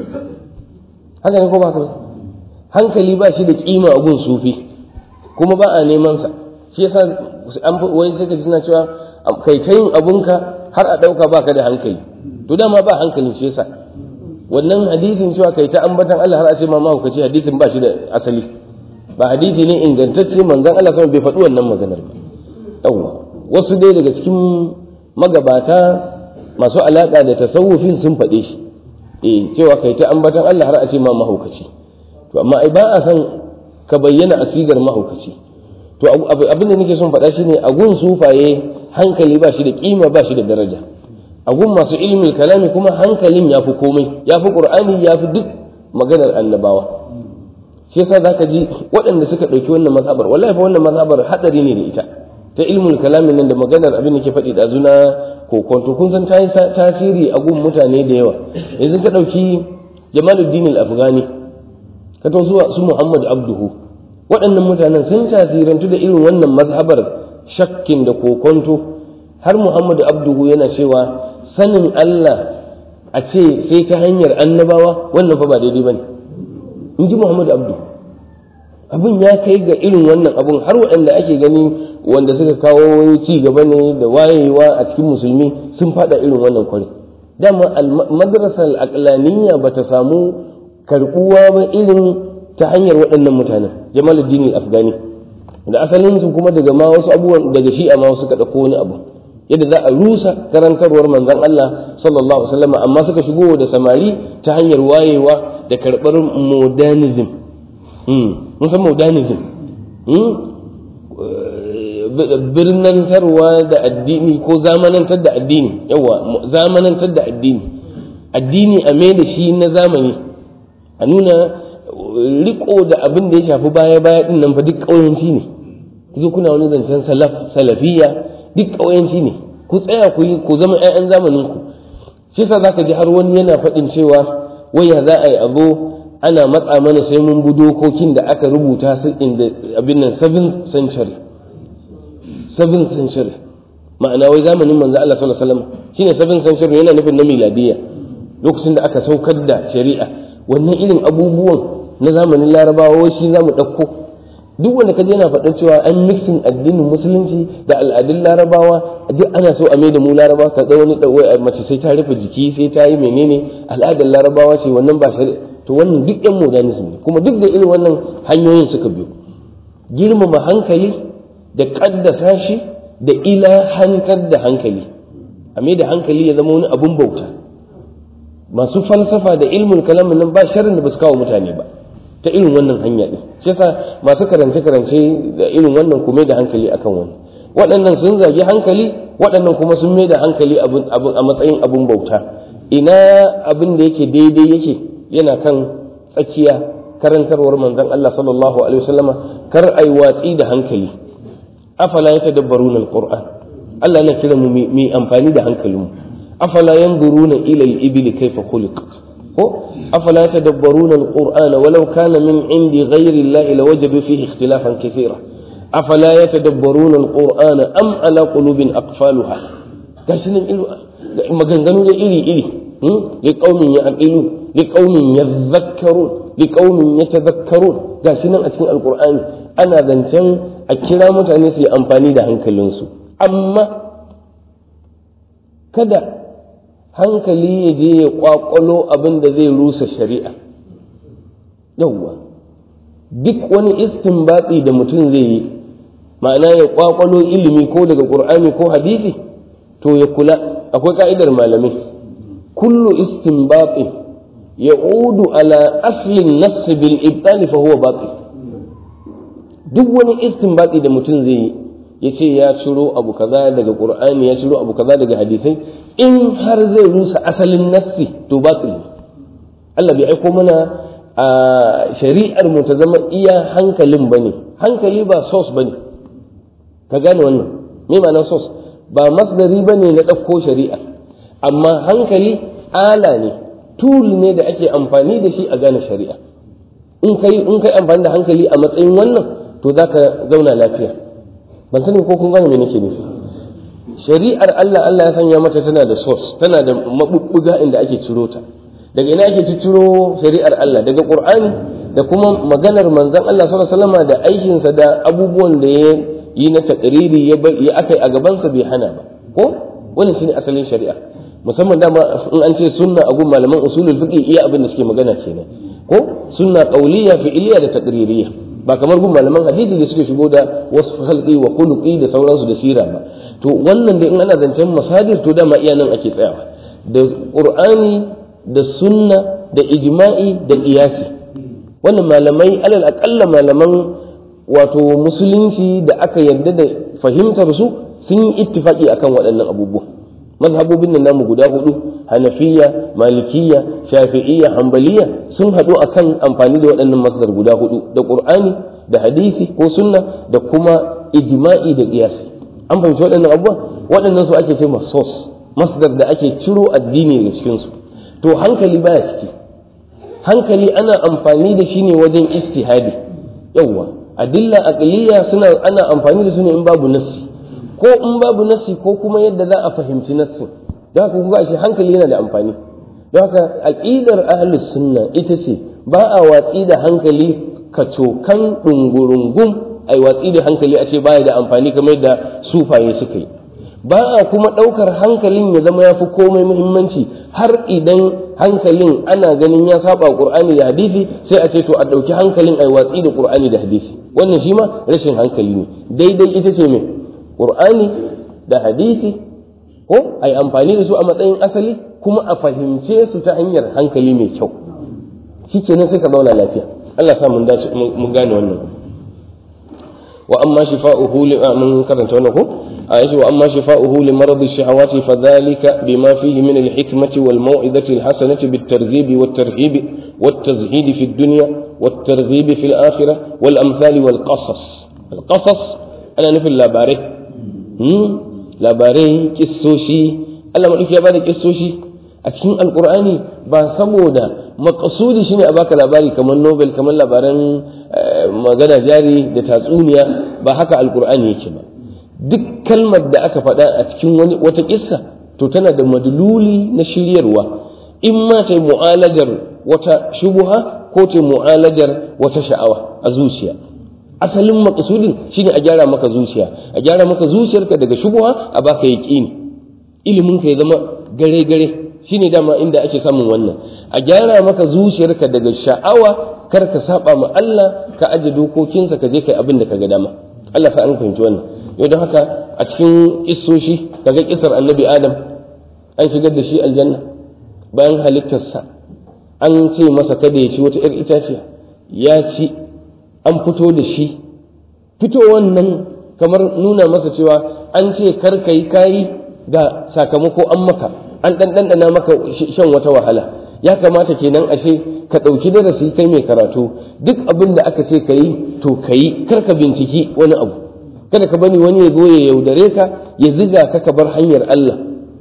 haka ne ko ba hankali ba shi da kima a gun sufi kuma ba a neman sa shi yasa an wai sai ka suna cewa kai ta yin abunka har a dauka baka da hankali to dama ba hankalin shi yasa wannan hadisin cewa kai ta ambatan Allah har a ce ma mahaukaci hadisin ba shi da asali ba hadisi ne ingantacce manzon Allah sama bai faɗi wannan maganar ba yawwa wasu dai daga cikin magabata masu alaƙa da tasawufin sun faɗe shi eh cewa kai ta ambatan Allah har a ce ma mahaukaci to amma ai ba a san ka bayyana asigar mahaukaci to abin da nake son faɗa shine a gun sufaye hankali ba shi da kima ba shi da daraja a gun masu ilmin kalami kuma hankalin ya fi komai ya fi ƙur'ani ya fi duk maganar annabawa shi yasa zaka ji waɗanda suka ɗauki wannan mazhabar wallahi fa wannan mazhabar hadari ne da ita ta ilmul kalamin nan da maganar abin da ke faɗi da zuna kokonto kun san ta yi tasiri a gun mutane da yawa yanzu ka ɗauki jamaluddin al-afghani ka to zuwa su muhammad abduhu waɗannan mutanen sun tasirantu da irin wannan mazhabar shakkin da kokonto har muhammad abduhu yana cewa sanin allah a ce sai ta hanyar annabawa wannan fa ba daidai bane in ji muhammad abdu abin ya kai ga irin wannan abun har waɗanda ake gani wanda suka kawo ci gaba ne da wayewa a cikin musulmi sun fada irin wannan kwari dama madrasar aqlaniyya ba ta samu karbuwa ba irin ta hanyar waɗannan mutanen jamaluddin afghani da asalin su kuma daga ma wasu abubuwan daga shi'a ma wasu ka ɗauko wani abu yadda za a rusa karantarwar manzon Allah sallallahu alaihi wasallam amma suka shigo da samari ta hanyar wayewa da karɓar modernism mun san modernism birnantarwa da addini ko zamanantar da addini yawa zamanantar da addini addini a mai da shi na zamani a nuna riko da abin da ya shafi baya baya din nan fa duk ƙauyanci ne kuzo kuna wani zancen salaf salafiya duk ƙauyanci ne ku tsaya ku yi ku zama 'ya'yan zamanin ku shi yasa zaka ji har wani yana faɗin cewa waya za a yi abu ana matsa mana sai mun bi dokokin da aka rubuta su inda abin nan 7th century 7th century ma'ana wai zamanin manzo Allah sallallahu alaihi wasallam shine 7th century yana nufin na miladiya lokacin da aka saukar da shari'a wannan irin abubuwan na zamanin larabawa wai shi zamu ɗauko duk wanda kaje yana faɗar cewa an mixing addinin musulunci da al'adun larabawa duk ana so a mai da mu larabawa ka ga wani mace sai ta rufe jiki sai ta yi menene al'adar larabawa ce wannan ba shari'a to wannan duk yan modernism ne kuma duk da irin wannan hanyoyin suka biyo girmama hankali da kaddasa shi da ilahantar da hankali a mai da hankali ya zama wani abun bauta masu falsafa da ilmin kalamin nan ba sharrin da ba su kawo mutane ba ta irin wannan hanya din shi yasa masu karance karance da irin wannan kuma da hankali akan wani waɗannan sun zagi hankali waɗannan kuma sun mai da hankali a matsayin abun bauta ina abin da yake daidai yake yana kan tsakiya karantarwar manzon Allah sallallahu alaihi wasallama kar ai watsi da hankali afala yatadabbaruna alquran Allah yana kira mu mu amfani da hankalinmu afala yanzuruna ila al-ibli kayfa khuliqat ko afala yatadabbaruna alquran walau kana min indi ghayri Allah lawajadu fihi ikhtilafan kathira afala yatadabbaruna alquran am ala qulubin aqfaluha gashi nan maganganu da iri iri liqaumin ya'qilun liqaumin yadhakkarun liqaumin yatadhakkarun gashi nan a cikin alqur'ani ana zancen a kira mutane su yi amfani da hankalinsu amma kada hankali ya je ya kwakwalo abin da zai rusa shari'a yawwa duk wani istinbati da mutum zai yi ma'ana ya kwakwalo ilimi ko daga qur'ani ko hadisi to ya kula akwai ka'idar malamai kullu istinbati يعود على أصل النص بالإبطال فهو باطل duk wani istinbati da mutum zai yi ya ce ya ciro abu kaza daga qur'ani ya ciro abu kaza daga hadisai in har zai rusa asalin nassi to batil Allah bai aiko mana a shari'ar mu ta zama iya hankalin bane hankali ba source bane ka gane wannan me ma'anar source ba masdari bane na ɗauko shari'a amma hankali ala ne tool ne da ake amfani da shi a gane shari'a in kai in kai amfani da hankali a matsayin wannan to zaka zauna lafiya ban sani ko kun gane me nake nufi shari'ar Allah Allah ya sanya mata tana da source tana da mabubbuga inda ake ciro ta daga ina ake ciro shari'ar Allah daga Qur'ani da kuma maganar manzon Allah sallallahu alaihi wasallam da aikinsa da abubuwan da ya yi na takriri ya ya akai a gabansa bai hana ba ko wannan shine asalin shari'a musamman dama in an ce sunna a gun malaman usulul fiqh iya abin da suke magana kenan ko sunna qauliyya fi'liyya da taqririyya ba kamar gun malaman hadisi da suke shigo da wasu halqi wa khuluqi da sauransu da sira ba to wannan da in ana zancen masadir to dama iya nan ake tsayawa da qur'ani da sunna da ijma'i da qiyasi wannan malamai alal aqalla malaman wato musulunci da aka yarda da fahimtar su sun yi ittifaki akan waɗannan abubuwa mazhabobin nan namu guda hudu hanafiya malikiya shafi'iyya hanbaliya sun haɗu akan amfani da waɗannan masdar guda hudu da qur'ani da hadisi ko sunna da kuma ijma'i da qiyasi an fahimci waɗannan abubuwa waɗannan su ake ce sos masdar da ake ciro addini daga cikin su to hankali baya ciki hankali ana amfani da shi ne wajen istihadi yawwa adilla aqliya suna ana amfani da su ne in babu nassi ko in babu nassi ko kuma yadda za a fahimci nassin don haka kuma shi hankali yana da amfani don haka aqidar ahlus sunna ita ce ba a watsi da hankali kacokan dungurungum ai watsi da hankali a ce baya da amfani kamar yadda sufaye suka yi ba a kuma ɗaukar hankalin ya zama ya fi komai muhimmanci har idan hankalin ana ganin ya saba qur'ani da hadisi sai a ce to a ɗauki hankalin ai watsi da qur'ani da hadisi wannan shi ma rashin hankali ne daidai ita ce me qur'ani da hadisi ko ai amfani da su a matsayin asali kuma a fahimce su ta hanyar hankali mai kyau shikenan sai ka zauna lafiya Allah sa mun dace mun gane wannan wa amma shifa'uhu li mun karanta wannan ko ayati wa amma shifa'uhu li marad ash-shahawati fadhalika bima fihi min al-hikmati wal maw'izati al-hasanati bit-targhib wat-tarhib wat-tazhid fi ad-dunya wat-targhib fi al-akhirah wal amthal wal qasas al-qasas ana nufin labarai hmm labarai kissoshi Allah madauki ya bada kissoshi a cikin alqur'ani ba saboda makasudi shine a baka labari kamar nobel kamar labaran magana jari da tatsuniya ba haka alkur'ani yake ba duk kalmar da aka faɗa a cikin wani wata kissa to tana da madluli na shiryarwa in ma ta mu'alajar wata shubuha ko ta mu'alajar wata sha'awa a zuciya asalin makasudin shine a gyara maka zuciya a gyara maka zuciyarka daga shubuha a baka yaqini ilimin ka ya zama gare gare shine dama inda ake samun wannan a gyara maka zuciyarka daga sha'awa kar ka saba ma Allah ka aje dokokinsa ka je kai abin da ka ga dama Allah sa an fahimci wannan yau don haka a cikin kissoshi kaga kisar annabi Adam an shigar da shi aljanna bayan halittarsa an ce masa kada ya ci wata 'yar itaciya ya ci an fito da shi fito wannan kamar nuna masa cewa an ce kar ka yi kayi ga sakamako an maka an ɗanɗana maka shan wata wahala ya kamata kenan ashe ka ɗauki darasi kai mai karatu duk abin da aka ce ka yi to ka yi kar ka binciki wani abu kada ka bani wani ya zo ya yaudare ka ya ziga ka ka bar hanyar Allah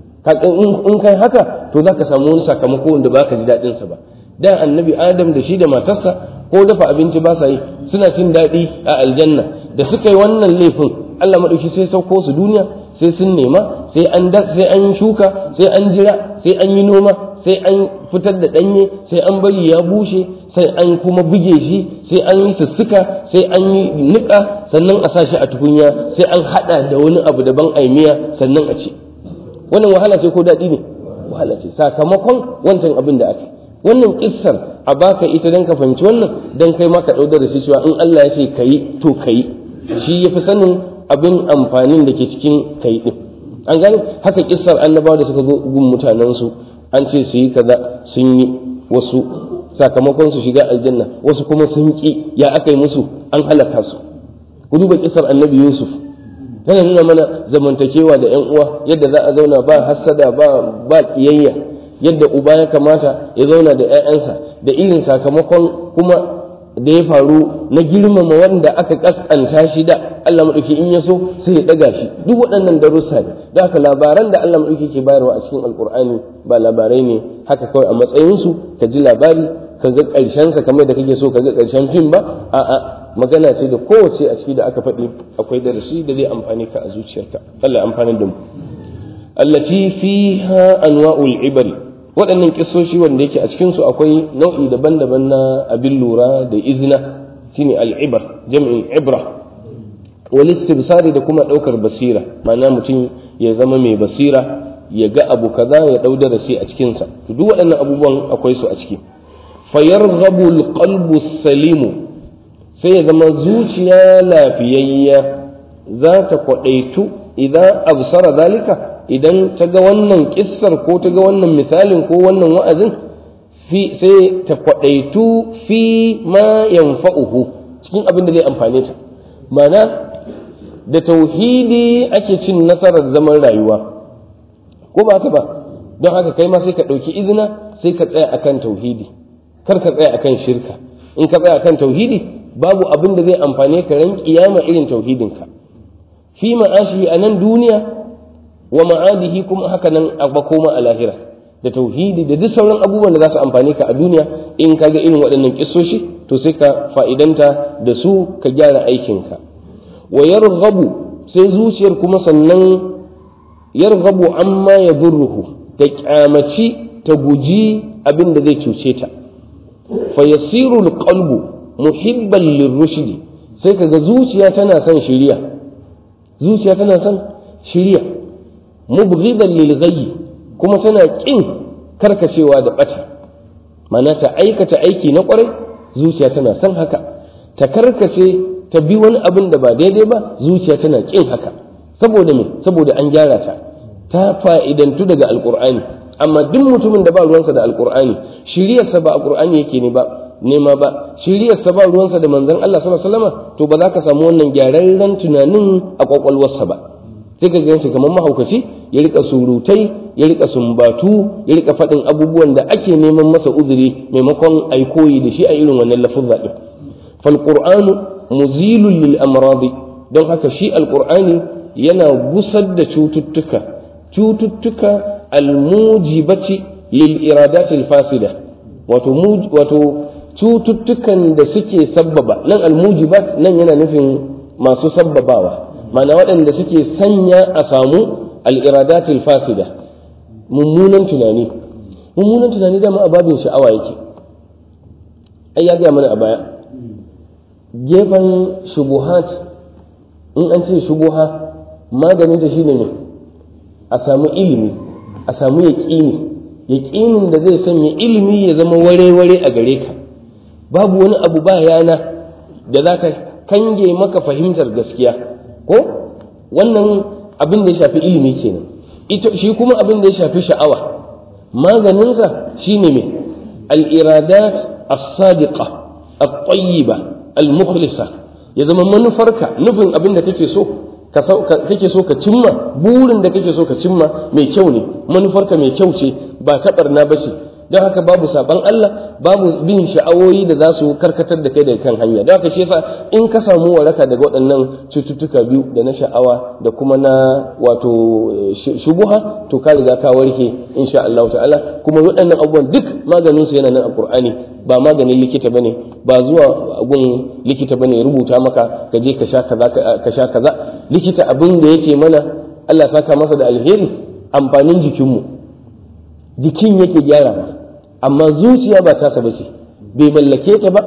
in kai haka to za ka samu wani sakamako wanda ba ka ji daɗinsa ba da annabi adam da shi da matarsa ko dafa abinci ba sa yi suna cin daɗi a aljanna da suka yi wannan laifin Allah maɗauki sai sauko su duniya sai sun nema sai an sai an shuka sai an jira sai an yi noma sai an fitar da ɗanye sai an bari ya bushe sai an kuma buge shi sai an yi sussuka sai an yi niƙa sannan a sa shi a tukunya sai an haɗa da wani abu daban aimiya sannan a ci wannan wahala ce ko daɗi ne wahala ce sakamakon wancan abin da aka wannan kissar a baka ita dan ka fahimci wannan dan kai ma ka ɗau da shi cewa in Allah ya ce kayi to kayi shi yafi sanin abin amfanin da ke cikin kai din an gane haka kissar annabawa da suka zo gun mutanensu an ce su yi kaza sun yi wasu sakamakon su shiga aljanna wasu kuma sun ki ya aka yi musu an halaka su ku duba kissar annabi yusuf yana nuna mana zamantakewa da yan uwa yadda za a zauna ba hassada ba ba kiyayya yadda uba ya kamata ya zauna da 'ya'yansa da irin sakamakon kuma da ya faru na girmama wanda aka kaskanta shi da Allah maɗauki in ya so sai ya ɗaga shi duk waɗannan darussa ne da haka labaran da Allah maɗauki ke bayarwa a cikin alkur'ani ba labarai ne haka kawai a matsayinsu ka ji labari ka ga ƙarshensa kamar da kake so ka ga ƙarshen fim ba a'a magana ce da kowace a ciki da aka faɗi akwai darasi da zai amfani ka a zuciyarka Allah ya amfani da mu allati fiha anwa'ul ibari waɗannan kisoshi wanda yake a cikin su akwai nau'i daban-daban na abin lura da izina shine al'ibar jam'in ibra wal istibsari da kuma ɗaukar basira ma'ana mutum ya zama mai basira ya ga abu kaza ya ɗau darasi a cikinsa to duk waɗannan abubuwan akwai su a ciki fayarghabu alqalbu salimu sai ya zama zuciya lafiyayya za ta kwaɗaitu idan absara zalika idan ta ga wannan kissar ko ta ga wannan misalin ko wannan wa'azin sai ta kwaɗaitu fi ma yanfa'uhu cikin abin da zai amfane ta mana da tauhidi ake cin nasarar zaman rayuwa ko ba haka ba don haka kai ma sai ka ɗauki izina sai ka tsaya akan tauhidi kar ka tsaya akan shirka in ka tsaya akan tauhidi babu abin da zai amfane ka ran kiyama irin tauhidinka fi ma'ashi a nan duniya wa ma'adihi kuma haka nan a makoma a lahira da tauhidi da duk sauran abubuwan da za su amfane ka a duniya in ka ga irin waɗannan kissoshi to sai ka fa'idanta da su ka gyara aikinka wa yarghabu sai zuciyar kuma sannan yarghabu amma ya burruhu ta kyamaci ta guji abin da zai cuce ta fa yasiru alqalbu muhibban lirrushdi sai kaga zuciya tana son shiriya zuciya tana son shiriya mubghidan lil ghayyi kuma tana kin karkacewa da bata mana ta aikata aiki na kwarai zuciya tana son haka ta karkace ta bi wani abin da ba daidai ba zuciya tana kin haka saboda me saboda an gyara ta ta fa'idantu daga alqur'ani amma duk mutumin da ba ruwansa da alqur'ani shiriyarsa ba a qur'ani yake ne ba nema ba shiriyarsa ba ruwansa da manzon Allah sallallahu alaihi wasallam to ba za ka samu wannan gyararren tunanin a kwakwalwarsa ba sai ka ganshi kamar mahaukaci ya rika surutai ya rika sumbatu ya rika faɗin abubuwan da ake neman masa uzuri maimakon ai koyi da shi a irin wannan lafuzza din fal qur'anu muzilun lil amradi don haka shi alqur'ani yana gusar da cututtuka cututtuka almujibati lil iradatil fasida wato wato cututtukan da suke sabbaba nan almujibat nan yana nufin masu sabbabawa mana waɗanda suke sanya a samu al'iradatul fasida mummunan tunani mummunan tunani dama a babin sha'awa yake ai ya gaya mana a baya gefen shubuhat in an ce shubuha maganin ta shine ne a samu ilimi a samu yaƙini yaƙinin da zai sanya ilimi ya zama ware-ware a gare ka babu wani abu ba yana da za ka kange maka fahimtar gaskiya ko wannan abin da ya shafi ilimi kenan ita shi kuma abin da ya shafi sha'awa maganinsa shine mai al-iradat as-sadiqa at-tayyiba al-mukhlisa ya zama manufarka nufin abin da kake so kake so ka cimma burin da kake so ka cimma mai kyau ne manufarka mai kyau ce ba ta barna ba ce don haka babu saban Allah babu bin sha'awoyi da za su karkatar da kai daga kan hanya don haka shi yasa in ka samu waraka daga waɗannan cututtuka biyu da na sha'awa da kuma na wato shubuha to ka riga ka warke insha Allah ta'ala kuma waɗannan abubuwan duk maganin su yana nan a Qur'ani ba maganin likita bane ba zuwa gun likita bane rubuta maka ka je ka sha kaza ka sha kaza likita abin da yake mana Allah saka masa da alheri amfanin jikinmu jikin yake gyara amma zuciya ba tasa ba ce bai mallake ta ba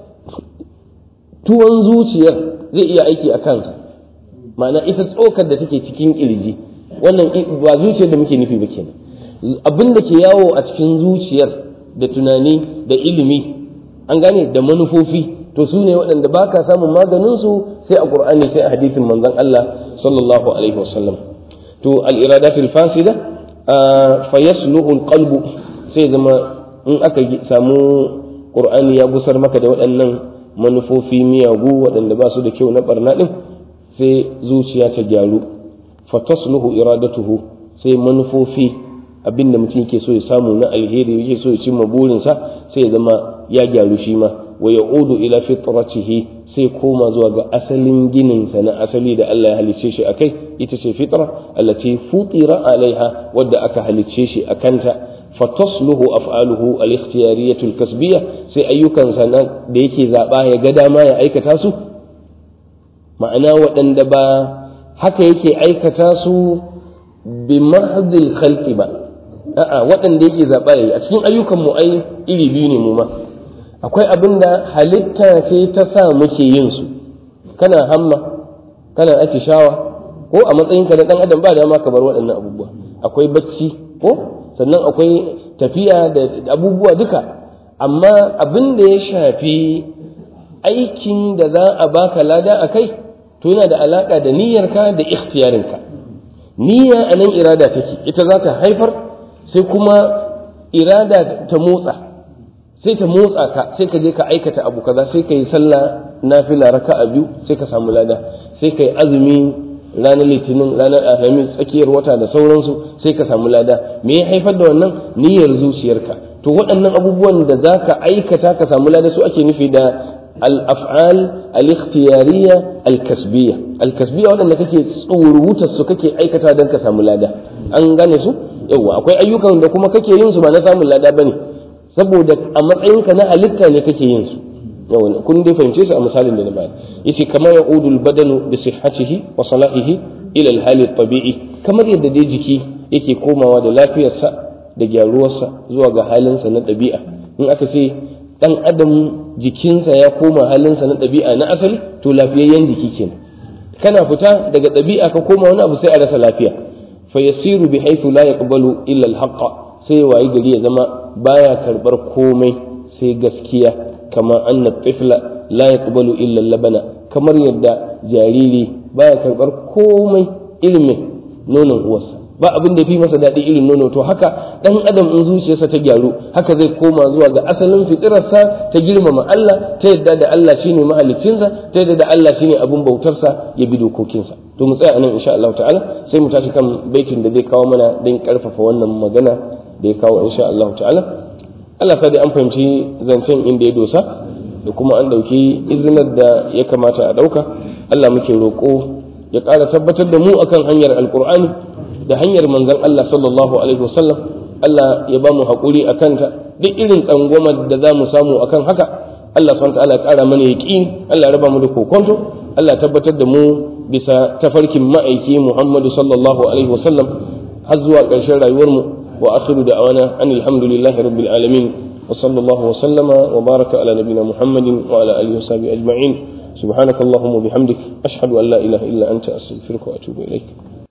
tuwon zuciyar zai iya aiki a kansa ma'ana ita tsokar da take cikin kirji wannan ba zuciyar da muke nufi ba kenan abin da ke yawo a cikin zuciyar da tunani da ilimi an gane da manufofi to su ne waɗanda ba ka samun maganinsu sai a ƙur'ani sai a hadisin manzon Allah sallallahu alaihi wasallam to al-iradatul fasida fa yasluhu al-qalbu sai zama in aka samu ƙur'ani ya gusar maka da waɗannan manufofi miyagu waɗanda ba su da kyau na barna ɗin sai zuciya ta gyaru fa tasluhu iradatuhu sai manufofi abin da mutum yake so ya samu na alheri yake so ya cimma burinsa sai ya zama ya gyaru shi ma wa ya'udu ila fitratihi sai koma zuwa ga asalin gininsa na asali da Allah ya halicce shi akai ita ce fitra allati futira alaiha wadda aka halicce shi akanta fatasluhu af'aluhu al-ikhtiyariyatu al-kasbiyya sai ayyukansa na da yake zaba ya ga dama ya aikata su ma'ana waɗanda ba haka yake aikata su bi mahdil khalqi ba a'a waɗanda yake zaba yayi a cikin ayyukan mu ai iri biyu ne mu ma akwai abin da halitta ce ta sa muke yin su kana hamma kana atishawa ko a matsayinka na dan adam ba dama ka bar waɗannan abubuwa akwai bacci ko sannan akwai tafiya da abubuwa duka amma abin da ya shafi aikin da za a baka lada a kai to yana da alaka da niyyarka da ikhtiyarinka niyya a nan irada take ita za ta haifar sai kuma irada ta motsa sai ta motsa ka sai ka je ka aikata abu kaza sai ka yi sallah nafila raka'a biyu sai ka samu lada sai ka yi azumi ranar litinin ranar alhamis tsakiyar wata da sauransu sai ka samu lada me ya haifar da wannan niyyar zuciyarka to waɗannan abubuwan da za ka aikata ka samu lada su ake nufi da al-af'al al-ikhtiyariyya al-kasbiyya al-kasbiyya waɗanda kake tsorutar su kake aikata don ka samu lada an gane su yawa akwai ayyukan da kuma kake yin su ba na samun lada bane saboda a matsayinka na halitta ne kake yin su yawa kun dai fahimce su a misalin da na bayar yace kamar ya'udu al-badanu bi sihhatihi wa salahihi ila al-hali tabi'i kamar yadda dai jiki yake komawa da lafiyarsa da gyaruwarsa zuwa ga halinsa na ɗabi'a in aka ce dan adam jikinsa ya koma halinsa na ɗabi'a na asali to lafiyayyen jiki kenan kana fita daga ɗabi'a ka koma wani abu sai a rasa lafiya fa yasiru bi haythu la yaqbalu illa al-haqqa sai wayi gari ya zama baya karbar komai sai gaskiya kama anna tifla la yaqbalu illa labana kamar yadda jariri baya karbar komai ilimin nonon uwarsa ba abin da fi masa daɗi irin nono to haka ɗan adam in zuciyarsa ta gyaru haka zai koma zuwa ga asalin fitirarsa ta girmama Allah ta yadda da Allah shine mahaliccinsa ta yadda da Allah shine abin bautarsa ya bi dokokinsa to mu tsaya anan insha Allah ta'ala sai mu tashi kan baitin da zai kawo mana don karfafa wannan magana da ya kawo insha Allah ta'ala Allah sa dai an fahimci zancen inda ya dosa da kuma an ɗauki izinar da ya kamata a ɗauka Allah muke roƙo ya ƙara tabbatar da mu akan hanyar alƙur'ani da hanyar manzon Allah sallallahu alaihi wasallam Allah ya ba mu haƙuri a kanta duk irin tsangwamar da za mu samu akan haka Allah subhanahu ta'ala ya ƙara mana yaƙin Allah ya raba mu da kokonto Allah ya tabbatar da mu bisa tafarkin ma'aiki Muhammadu sallallahu alaihi wasallam har zuwa ƙarshen rayuwarmu وآخر دعوانا أن الحمد لله رب العالمين وصلى الله وسلم وبارك على نبينا محمد وعلى آله وصحبه أجمعين سبحانك اللهم وبحمدك أشهد أن لا إله إلا أنت أستغفرك وأتوب إليك